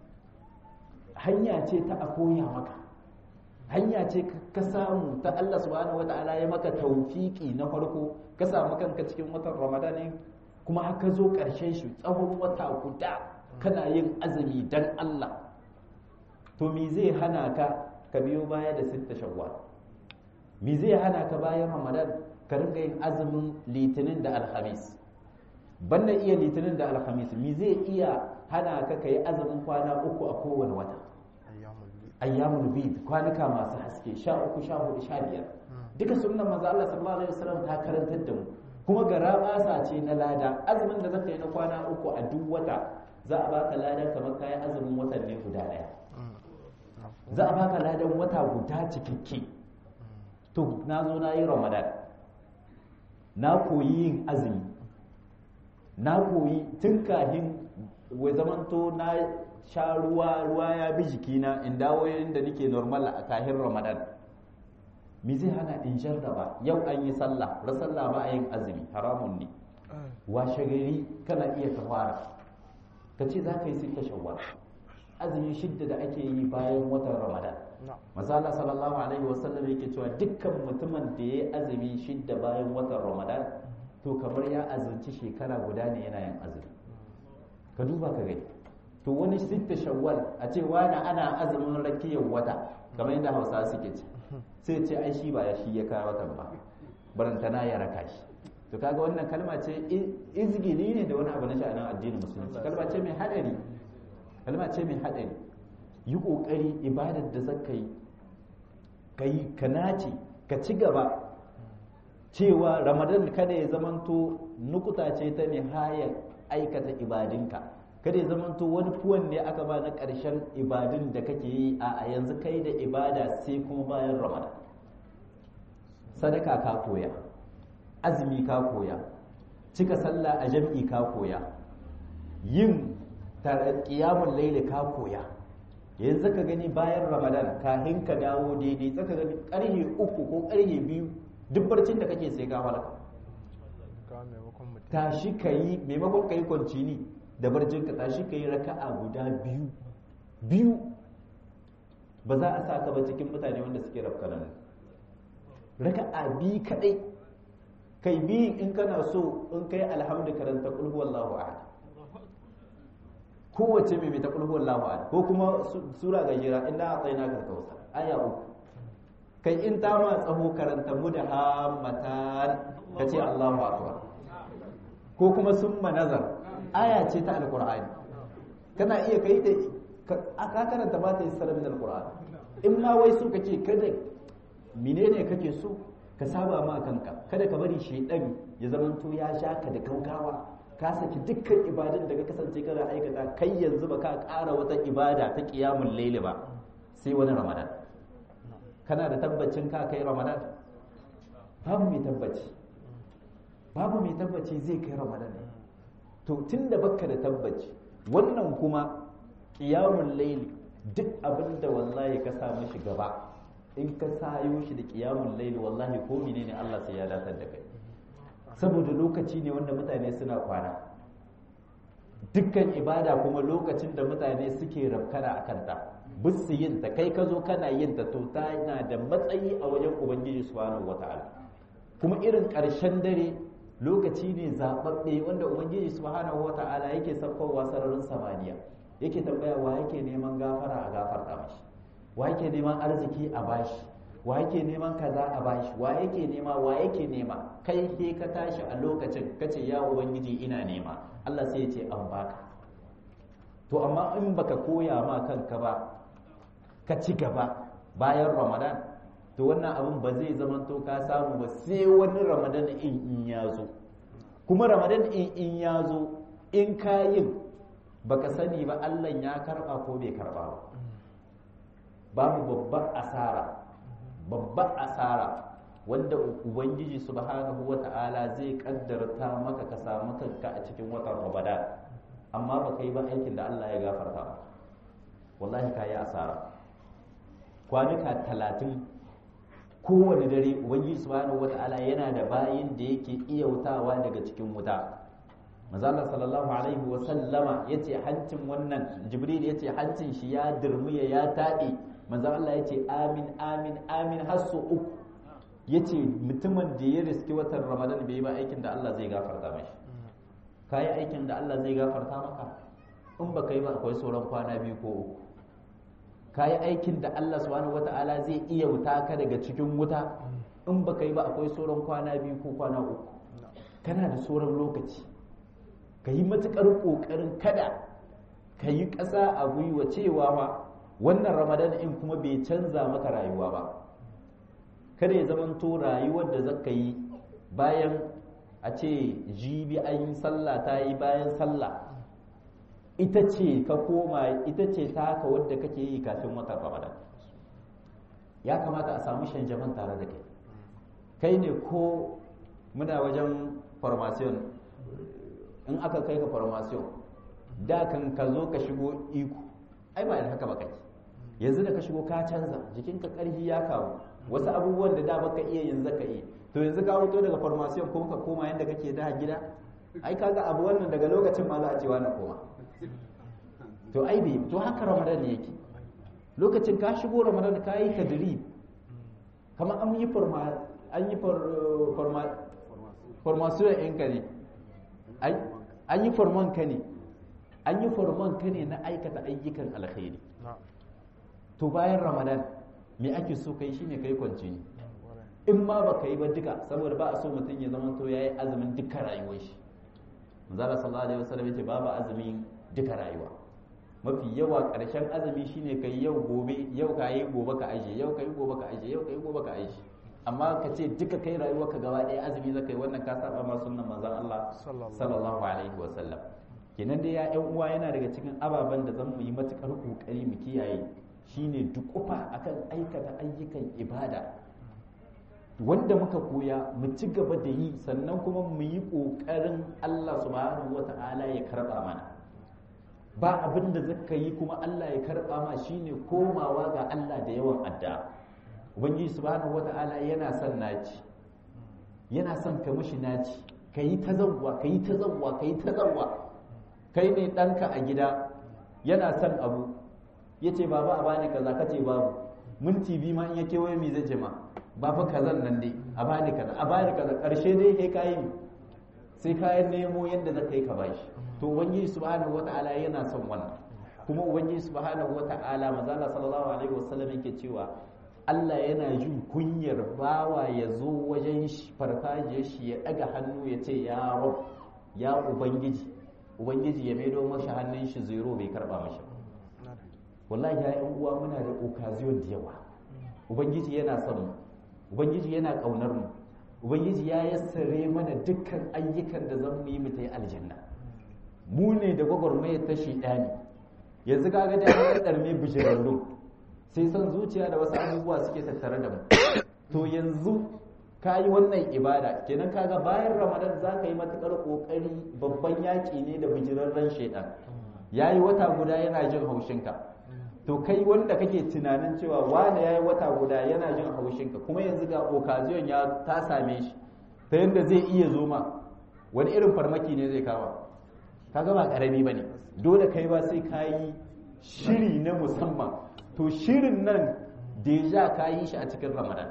hanya ce ta a koya maka hanya ce ka samu ta Allah subhanahu wata'ala ya maka taufiki na farko ka samu kanka cikin watan Ramadan kuma haka zo ƙarshen shi tsawon wata guda kana yin azumi dan Allah to me zai hana ka ka biyo baya da sitta shawwal me zai hana ka bayan Ramadan ka ringa yin azumin litinin da alhamis banda iya litinin da alhamis me zai iya hana ka kai azumin kwana uku a kowane wata ayyamul bid kwanuka masu haske sha uku sha hudu sha biyar duka sunnan manzo Allah sallallahu alaihi wasallam ta karantar da mu kuma gara basa ce na lada azumin da zaka yi na kwana uku a duk wata za a baka ladan kamar kayan azumin watan ne guda daya za a baka ladan wata guda cikakke to na zo na yi ramadan na koyi yin azumi na koyi tun kahin wai zamanto na sha ruwa ruwa ya bi jikina in dawo da nake normal a kahin ramadan me zai hana in jarraba yau an yi sallah ra sallah ba a yin azumi haramun ne washe gari kana iya ka fara ka ce za ka yi sita shawwal azumi shidda da ake yi bayan watan ramadan masala sallallahu alaihi wasallam yake cewa dukkan mutumin da ya yi azumi shidda bayan watan ramadan to kamar ya azumci shekara guda ne yana yin azumi ka duba ka gani to wani sitta shawwal a ce wani ana azumin rakiyar wata kamar yadda hausa suke ce sai ce ai shi ba ya shi ya kawo watan ba barantana ya raka shi to kaga wannan kalma ce izgili ne da wani abu na sha'anin addinin musulunci kalma ce mai hadari kalma ce mai hadari yi kokari ibadar da zaka yi kai ka nace ka ci gaba cewa ramadan kada ya zamanto nukuta ce ta nihayar aikata ibadinka kada ya zamanto wani fuwan ne aka ba na ƙarshen ibadun da kake yi a yanzu kai da ibada sai kuma bayan ramadan sadaka ka koya azumi ka koya cika sallah a jam'i ka koya yin kiyamun laili ka koya yanzu ka gani bayan ramadan kahin ka dawo daidai tsaka gani karhe uku ko karhe biyu duk barcin da kake sai ka halaka tashi ka yi maimakon ka yi kwancini da barcin ka tashi ka yi raka'a guda biyu biyu ba za a sa ka ba cikin mutane wanda suke rafkana ne raka'a biyu kadai kai biyu in kana so in kai alhamdu karanta kulhu wallahu ahad kowace mai ta kulhu wallahu ahad ko kuma sura gajera inna atayna kal kautsar aya uku kai in ta ma tsaho karanta mu da hammatan kace Allahu akbar ko kuma summa nazar aya ce ta alqur'ani kana iya kai ta ka karanta ba ta yi sarar min alqur'ani in ma wai so kake kada menene kake so ka saba ma kanka kada ka bari shaidan ya zamanto ya sha ka da kaukawa ka saki dukkan ibadun da ka kasance kana aikata kai yanzu ba ka ƙara wata ibada ta qiyamul layli ba sai wani ramadan kana da tabbacin ka kai ramadan babu mai tabbaci babu mai tabbaci zai kai ramadan to tunda baka da tabbaci wannan kuma qiyamul layli duk abinda wallahi ka sa mishi gaba in ka sayo shi da kiyamun laili wallahi ko menene Allah sai ya datar da kai saboda lokaci ne wanda mutane suna kwana dukkan ibada kuma lokacin da mutane suke rafkana a kanta bisu yin ta kai ka zo kana yin ta to ta na da matsayi a wajen ubangiji subhanahu wata'ala kuma irin ƙarshen dare lokaci ne zaɓaɓɓe wanda ubangiji subhanahu wata'ala yake saukowa sararin samaniya yake tambaya wa yake neman gafara a gafarta mashi wa yake neman arziki a bashi wa yake neman kaza a bashi wa yake nema wa yake nema kai ke ka tashi a lokacin kace ya ubangiji ina nema Allah sai ya ce an baka to amma in baka koya ma kanka ba ka ci gaba bayan ramadan to wannan abin ba zai zama to ka samu ba sai wani ramadan in in ya zo kuma ramadan in in ya zo in ka yin baka sani ba Allah ya karba ko bai karba ba babu babbar asara babbar asara wanda ubangiji subhanahu wata'ala zai kaddarta maka ka samu kanka a cikin watan ramadan amma ba kai ba aikin da Allah ya gafarta ba wallahi ka yi asara kwanuka talatin kowane dare ubangiji subhanahu wata'ala yana da bayin da yake iyautawa daga cikin wuta mazala sallallahu alaihi wa sallama yace hancin wannan jibril yace hancin shi ya dirmiya ya taɗe manzo Allah yace amin amin amin har su uku yace mutumin da ya riski watan ramadan bai yi ba aikin da Allah zai gafarta mashi kai aikin da Allah zai gafarta maka in ba kai ba akwai sauran kwana biyu ko uku kai aikin da Allah subhanahu wataala zai iya wuta ka daga cikin wuta in ba kai ba akwai sauran kwana biyu ko kwana uku kana da sauran lokaci ka yi matuƙar ƙoƙarin kada ka yi ƙasa a gwiwa cewa ma wannan ramadan in kuma bai canza maka rayuwa ba kada ya zamanto rayuwar da zaka yi bayan a ce jibi an yi sallah ta yi bayan sallah ita ce ka koma ita ce ta haka wadda kake yi kafin watan ramadan ya kamata a samu shanjaman tare da kai kai ne ko muna wajen formation in aka kai ka formation da kan ka zo ka shigo iko ai ba da haka ba kake yanzu da ka shigo ka canza jikinka karfi ya kawo wasu abubuwan da da baka iya yanzu ka iya to yanzu ka fito daga formation kuma ka koma yanda kake da gida ai kaga abu wannan daga lokacin ma za a ce na koma to ai bai to haka ramadan ne yake lokacin ka shigo ramadan ka yi tadrib kamar an yi forma an yi forma formation ɗinka ne an yi forman ka ne an yi forman ka ne na aikata ayyukan alkhairi to bayan ramadan me ake so kai shine kai kwanci ne in ma ba ka yi ba duka saboda ba a so mutum ya zama to yayi azumin duka rayuwar shi manzala sallallahu alaihi wasallam yace babu azumin duka rayuwa mafi yawa karshen azumi shine kai yau gobe yau ka yi gobe ka aje yau ka yi gobe ka aje yau ka yi gobe ka aje amma ka ce duka kai rayuwar ka gaba ɗaya azumi zaka yi wannan ka saba ma sunnan manzon Allah sallallahu alaihi wasallam kenan dai ya ƴan uwa yana daga cikin ababen da zan mu yi matukar kokari mu kiyaye shine dukufa akan aikata ayyukan ibada wanda muka koya mu ci gaba da yi sannan kuma mu yi ƙoƙarin Allah subhanahu wata'ala ya karɓa mana ba abin da zaka yi kuma Allah ya karɓa ma shine komawa ga Allah da yawan addu'a ubangiji subhanahu wata'ala yana son naci yana son ka mishi naci ka yi ta zawwa ka yi ta zawwa ka yi ta zawwa kai ne ɗanka a gida yana son abu ya ce baba a bani kaza ka ce babu minti biyu ma in ya kewaye mi zai ce ma ba fa kazan nan dai a bani kaza a bani kaza karshe dai kai kayi sai kayan nemo yadda za ka yi ka bashi to ubangiji subhanahu wata'ala yana son wannan kuma ubangiji subhanahu wata'ala mazala sallallahu alaihi wasallam yake cewa Allah yana jin kunyar bawa ya zo wajen farfajiyar shi ya daga hannu ya ce ya rab ya ubangiji ubangiji ya maido mashi hannun shi zero bai karba mashi wallahi ya yan uwa muna da occasion da yawa ubangiji yana son mu ubangiji yana kaunar mu ubangiji ya yassare mana dukkan ayyukan da zan yi mu ta yi aljanna mu ne da gwagwarmayar ta shaidani yanzu kaga da an ɗarme bijirarru sai son zuciya da wasu abubuwa suke tattare da mu to yanzu ka yi wannan ibada kenan kaga bayan ramadan za ka yi matuƙar ƙoƙari babban yaƙi ne da bijirarren shaidan ya yi wata guda yana jin haushinka to kai wanda kake tunanin cewa wane ya yi wata guda yana jin haushinka kuma yanzu ga occasion ya ta same shi ta yadda zai iya zo ma wani irin farmaki ne zai kama kaga ba karami ba ne dole kai ba sai ka yi shiri na musamman to shirin nan deja ka yi shi a cikin ramadan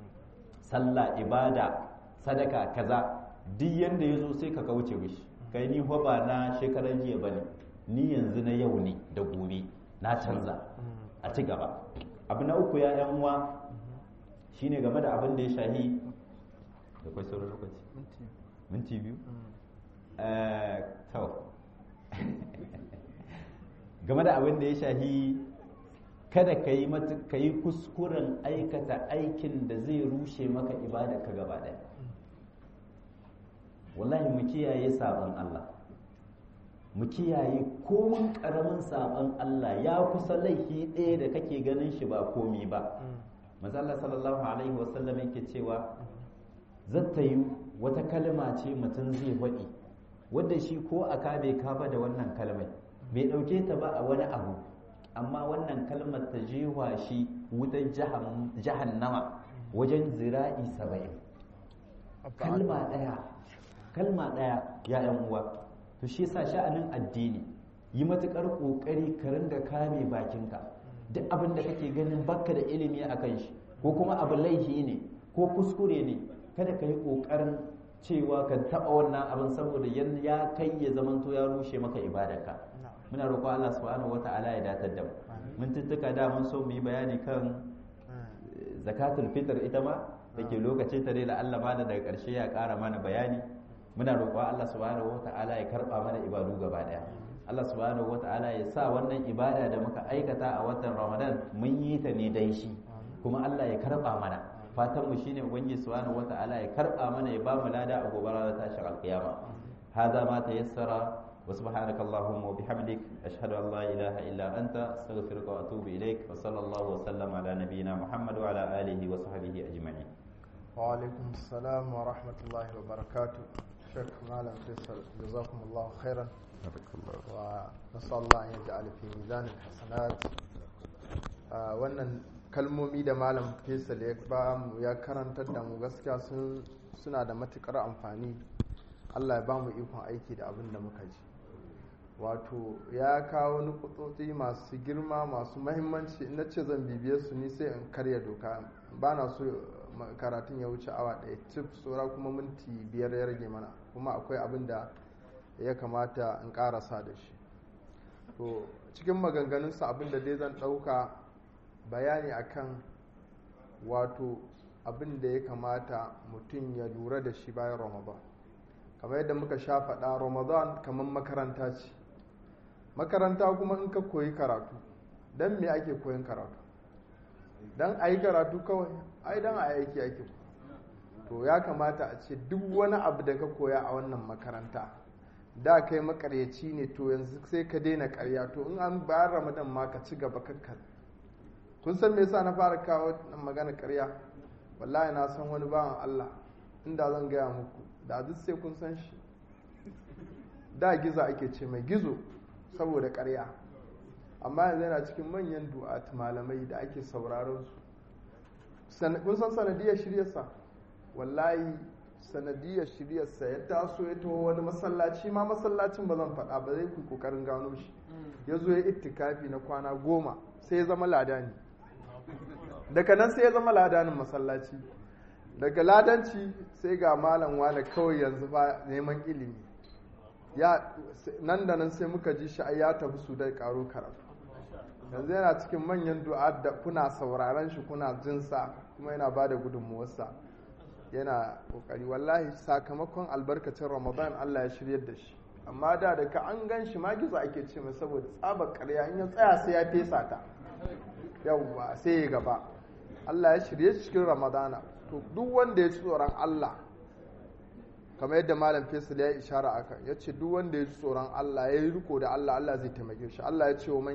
sallah ibada sadaka kaza duk yanda ya zo sai ka kauce mishi kai ni ba na shekaran jiya ba ne ni yanzu na yau ne da gobe na canza a ci gaba abu na uku ya yan uwa shine game da abin da ya shahi da kwai sauran lokaci minti biyu to game da abin da ya shahi kada ka yi ka yi kuskuren aikata aikin da zai rushe maka ibada ka gaba ɗaya wallahi mu kiyaye sabon Allah mu kiyaye komin karamin sabon Allah ya kusa laifi ɗaya da kake ganin shi ba komi ba mazalla sallallahu alaihi wasallam yake cewa zata yi wata kalma ce mutum zai faɗi wadda shi ko a ka bai kaba da wannan kalmai bai ɗauke ta ba a wani abu amma wannan kalmar ta jewa shi wutar jahannama wajen zira'i saba'in kalma ɗaya kalma ɗaya ya ‘yan uwa to shi yasa sha'anin addini yi matuƙar ƙoƙari ka ringa kame bakinka duk abin da kake ganin baka da ilimi a kan shi ko kuma abu laifi ne ko kuskure ne kada ka yi ƙoƙarin cewa ka taɓa wannan abin saboda ya kai ya zamanto ya rushe maka ibadarka muna roƙon Allah subhanahu wata'ala ya datar da mu mun tuttuka da mun so mu yi bayani kan zakatul fitr ita ma da ke lokacin ta dai la Allah mana daga ƙarshe ya ƙara mana bayani muna roƙon Allah subhanahu wata'ala ya karɓa mana ibadu gaba ɗaya Allah subhanahu wata'ala ya sa wannan ibada da muka aikata a watan Ramadan mun yi ta ne dai shi kuma Allah ya karɓa mana fatan mu shine ubangiji subhanahu wata'ala ya karba mana ya ba mu lada a gobe ranar tashin alkiyama hada ma tayassara wa subhanaka allahumma wa bihamdik ashhadu an la ilaha illa anta astaghfiruka wa atubu ilaik wa sallallahu wa sallama ala nabiyyina muhammad wa ala alihi wa sahbihi ajma'in wa alaikum assalam wa rahmatullahi wa barakatuh shek malam faisal jazakumullahu khairan wa nasallallahu an yaj'al fi mizan alhasanat wannan kalmomi da malam faisal ya ba mu ya karantar da mu gaskiya suna da matukar amfani Allah ya ba mu ikon aiki da abin da muka ji wato ya kawo nukutsotsi masu girma masu mahimmanci na ce zan bibiye su ni sai in karya doka ba na so karatun ya wuce awa ɗaya cif tsora kuma minti biyar ya rage mana kuma akwai abin da ya kamata in ƙarasa da shi to cikin maganganunsa abin da dai zan ɗauka bayani akan wato abin da ya kamata mutum ya lura da shi bayan ramadan kamar yadda muka sha faɗa ramadan kamar makaranta ce makaranta kuma in ka koyi karatu don me ake koyin karatu don a yi karatu kawai ai don a aiki ake to ya kamata a ce duk wani abu da ka koya a wannan makaranta da kai makaryaci ne to yanzu sai ka daina karya to in an bayan ramadan ma ka ci gaba kakka kun san me yasa na fara kawo magana karya wallahi na san wani bawan Allah inda zan gaya muku da duk sai kun san shi da gizo ake ce mai gizo saboda karya amma yanzu yana cikin manyan du'at malamai da ake sauraron su kun san sanadiyar shiryarsa wallahi sanadiyar shiryarsa ya taso ya taho wani masallaci ma masallacin ba zan faɗa ba zai ku kokarin gano shi ya zo ya ittikafi na kwana goma sai ya zama ladani daga nan sai ya zama ladanin masallaci daga ladanci sai ga malam wane kawai yanzu ba neman ilimi ya nan da nan sai muka ji shi ya tafi su dai karo karatu yanzu yana cikin manyan du'a da kuna sauraron shi kuna jinsa kuma yana ba da gudunmuwarsa yana kokari wallahi sakamakon albarkacin ramadan allah ya shiryar da shi amma da da ka an gan shi gizo ake ce mai saboda tsabar karya in ya tsaya sai ya fesa ta yawwa sai ya gaba allah ya shirye shi cikin ramadana to duk wanda ya ci tsoron allah kamar yadda malam faisal ya ishara aka ya ce duk wanda ya ji tsoron Allah ya yi riko da Allah Allah zai taimake shi Allah ya ce wa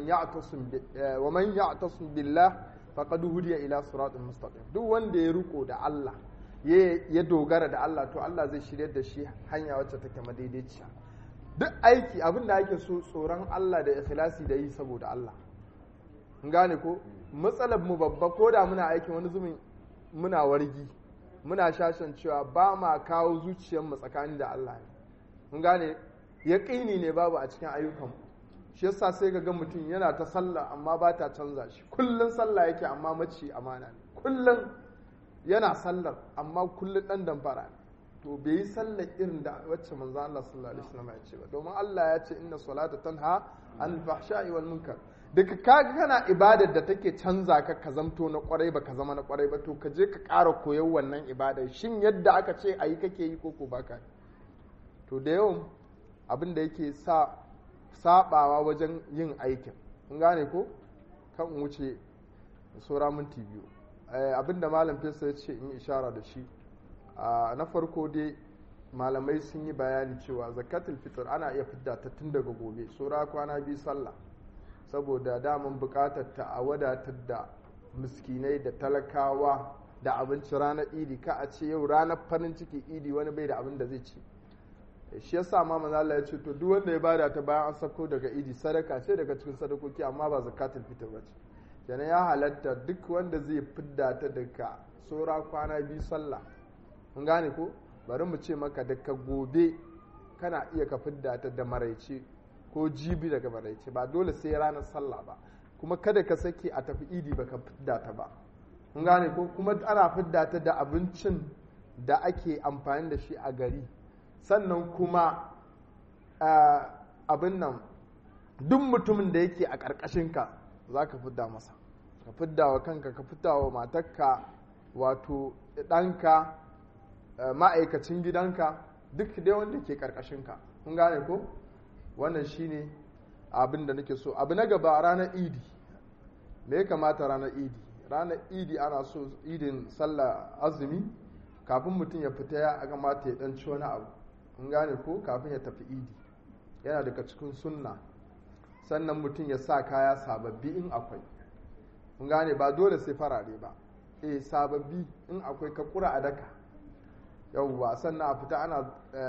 man ya'tasim billah faqad hudiya ila siratin mustaqim duk wanda ya riko da Allah ya dogara da Allah to Allah zai shiryar da shi hanya wacce take madaidaiciya duk aiki abin da ake so tsoron Allah da ikhlasi da yi saboda Allah in gane ko matsalar mu babba ko da muna aikin wani zumin muna wargi muna shashan cewa ba ma kawo zuciyarmu tsakani da Allah ne mun gane yaƙini ne babu a cikin ayyukan shi yasa sai ga mutum yana ta sallah amma ba ta canza shi kullun sallah yake amma maci amana ne kullun yana sallar amma kullun dan damfara ne to bai yi sallar irin da wacce manzo Allah sallallahu alaihi wasallam ya ce ba domin Allah ya ce inna salata tanha anil fahsha'i wal munkar daga kaga kana ibadar da take canza ka ka zamto na kwarai ba ka zama na kwarai ba to ka je ka ƙara koyon wannan ibadar shin yadda aka ce a yi kake yi koko baka to da yawan abin da yake sa sabawa wajen yin aikin kun gane ko kan wuce saura minti biyu abin da malam fesa ya ce in ishara da shi na farko dai malamai sun yi bayani cewa zakatul fitr ana iya fidda ta tun daga gobe saura kwana biyu sallah saboda daman bukatar ta a wadatar da miskinai da talakawa da abinci ranar idi ka a ce yau ranar farin ciki idi wani bai da abin da zai ci shi yasa ma manzo Allah ya ce to duk wanda ya bada ta bayan an sako daga idi sadaka ce daga cikin sadakoki amma ba zakatul fitr ba ce kenan ya halatta duk wanda zai fidda ta daga saura kwana biyu sallah mun gane ko bari mu ce maka daga gobe kana iya ka fidda ta da maraice ko jibi daga maraice ba dole sai ranar sallah ba kuma kada ka sake a tafi idi ba ka fidda ta ba mun gane ko kuma ana fidda ta da abincin da ake amfani da shi a gari sannan kuma abin nan duk mutumin da yake a ƙarƙashinka za ka fidda masa ka fidda wa kanka ka fidda wa matarka wato ɗanka ma'aikacin gidanka duk dai wanda ke ƙarƙashinka kun gane ko wannan shine abin da nake so abu na gaba ranar idi me ya kamata ranar idi ranar idi ana so idin sallah azumi kafin mutum ya fita ya kamata ya ɗanci wani abu in gane ko kafin ya tafi idi yana daga cikin sunna sannan mutum ya sa kaya sababbi in akwai in gane ba dole sai farare ba eh sababbi in akwai ka kura a daka yauwa sannan a fita ana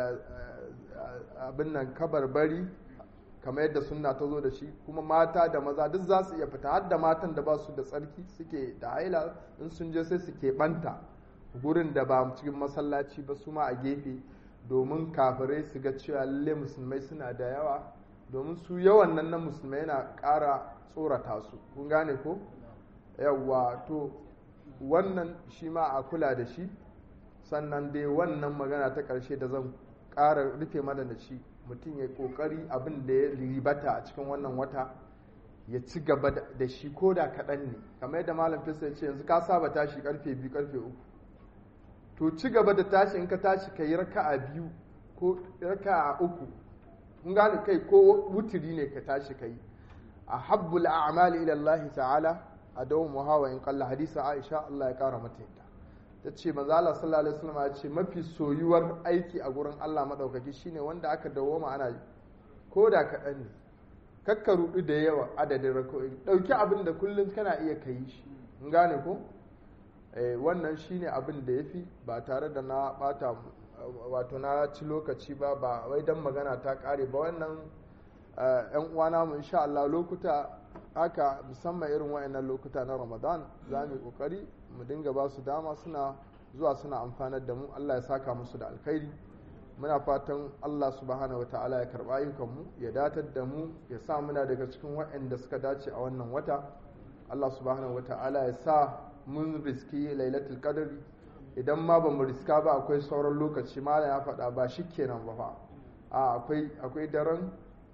abin nan kabarbari kamar yadda sunna ta zo da shi kuma mata da maza duk za su iya fita har da matan da ba su da tsarki suke da haila in sun je sai su keɓanta gurin da ba cikin masallaci ba su ma a gefe domin kafirai su ga cewa lalle musulmai suna da yawa domin su yawan nan na musulmai yana ƙara tsorata su kun gane ko yawwa to wannan shi ma a kula da shi sannan dai wannan magana ta ƙarshe da zan ƙara rufe mana da shi mutum ya ƙoƙari abin da ya ribata a cikin wannan wata ya ci gaba da shi ko da kaɗan ne kamar yadda malam fesa ya ce yanzu ka saba tashi karfe biyu karfe uku to ci gaba da tashi in ka tashi ka yi raka'a biyu ko raka'a uku kun gane kai ko wutiri ne ka tashi ka yi a habbul a'mali ila Allah ta'ala a dawon muhawa in kalla hadisa Aisha Allah ya kara mata yadda ta ce manzo Allah sallallahu alaihi wasallam ya ce mafi soyuwar aiki a gurin Allah madaukaki shine wanda aka dawoma ana yi ko da kaɗan ne kakka rudu da yawa adadin rako'i ɗauki abin da kullum kana iya kai shi in gane ko wannan shine abin da ya fi ba tare da na bata wato na ci lokaci ba ba wai don magana ta kare ba wannan yan uwana mu insha Allah lokuta haka musamman irin wayannan lokuta na Ramadan za mu kokari mu dinga ba su dama suna zuwa suna amfanar da mu Allah ya saka musu da alkhairi muna fatan Allah subhanahu wa ta'ala ya karba ayyukanmu ya datar da mu ya sa muna daga cikin waɗanda suka dace a wannan wata Allah subhanahu wa ta'ala ya sa mun riski lailatul qadri idan ma ba mu riska ba akwai sauran lokaci malam ya faɗa ba shi kenan ba fa a akwai akwai daren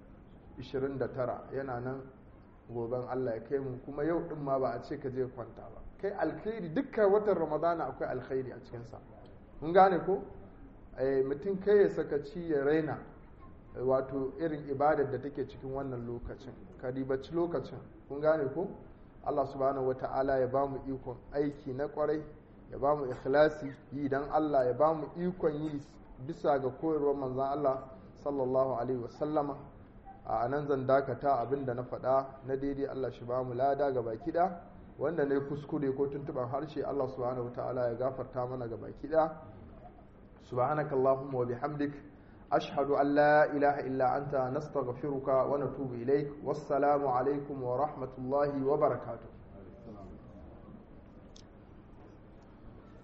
29 yana nan goben Allah ya kai mu kuma yau din ma ba a ce ka je kwanta ba kai alkhairi dukkan watan ramadana akwai alkhairi a cikinsa mun gane ko mutum kai ya sakaci ya raina wato irin ibadar da take cikin wannan lokacin ka ribaci lokacin kun gane ko Allah subhanahu wa ta'ala ya ba mu ikon aiki na kwarai ya ba mu ikhlasi yi dan Allah ya ba mu ikon yi bisa ga koyarwar manzan Allah sallallahu alaihi wasallama a nan zan dakata abin da na faɗa na daidai Allah shi ba mu lada ga baki ɗaya wanda ne kuskure ko tuntuɓar harshe Allah subhanahu wa ta'ala ya gafarta mana ga baki ɗaya سبحانك اللهم وبحمدك أشهد أن لا إله إلا أنت نستغفرك ونتوب إليك والسلام عليكم ورحمة الله وبركاته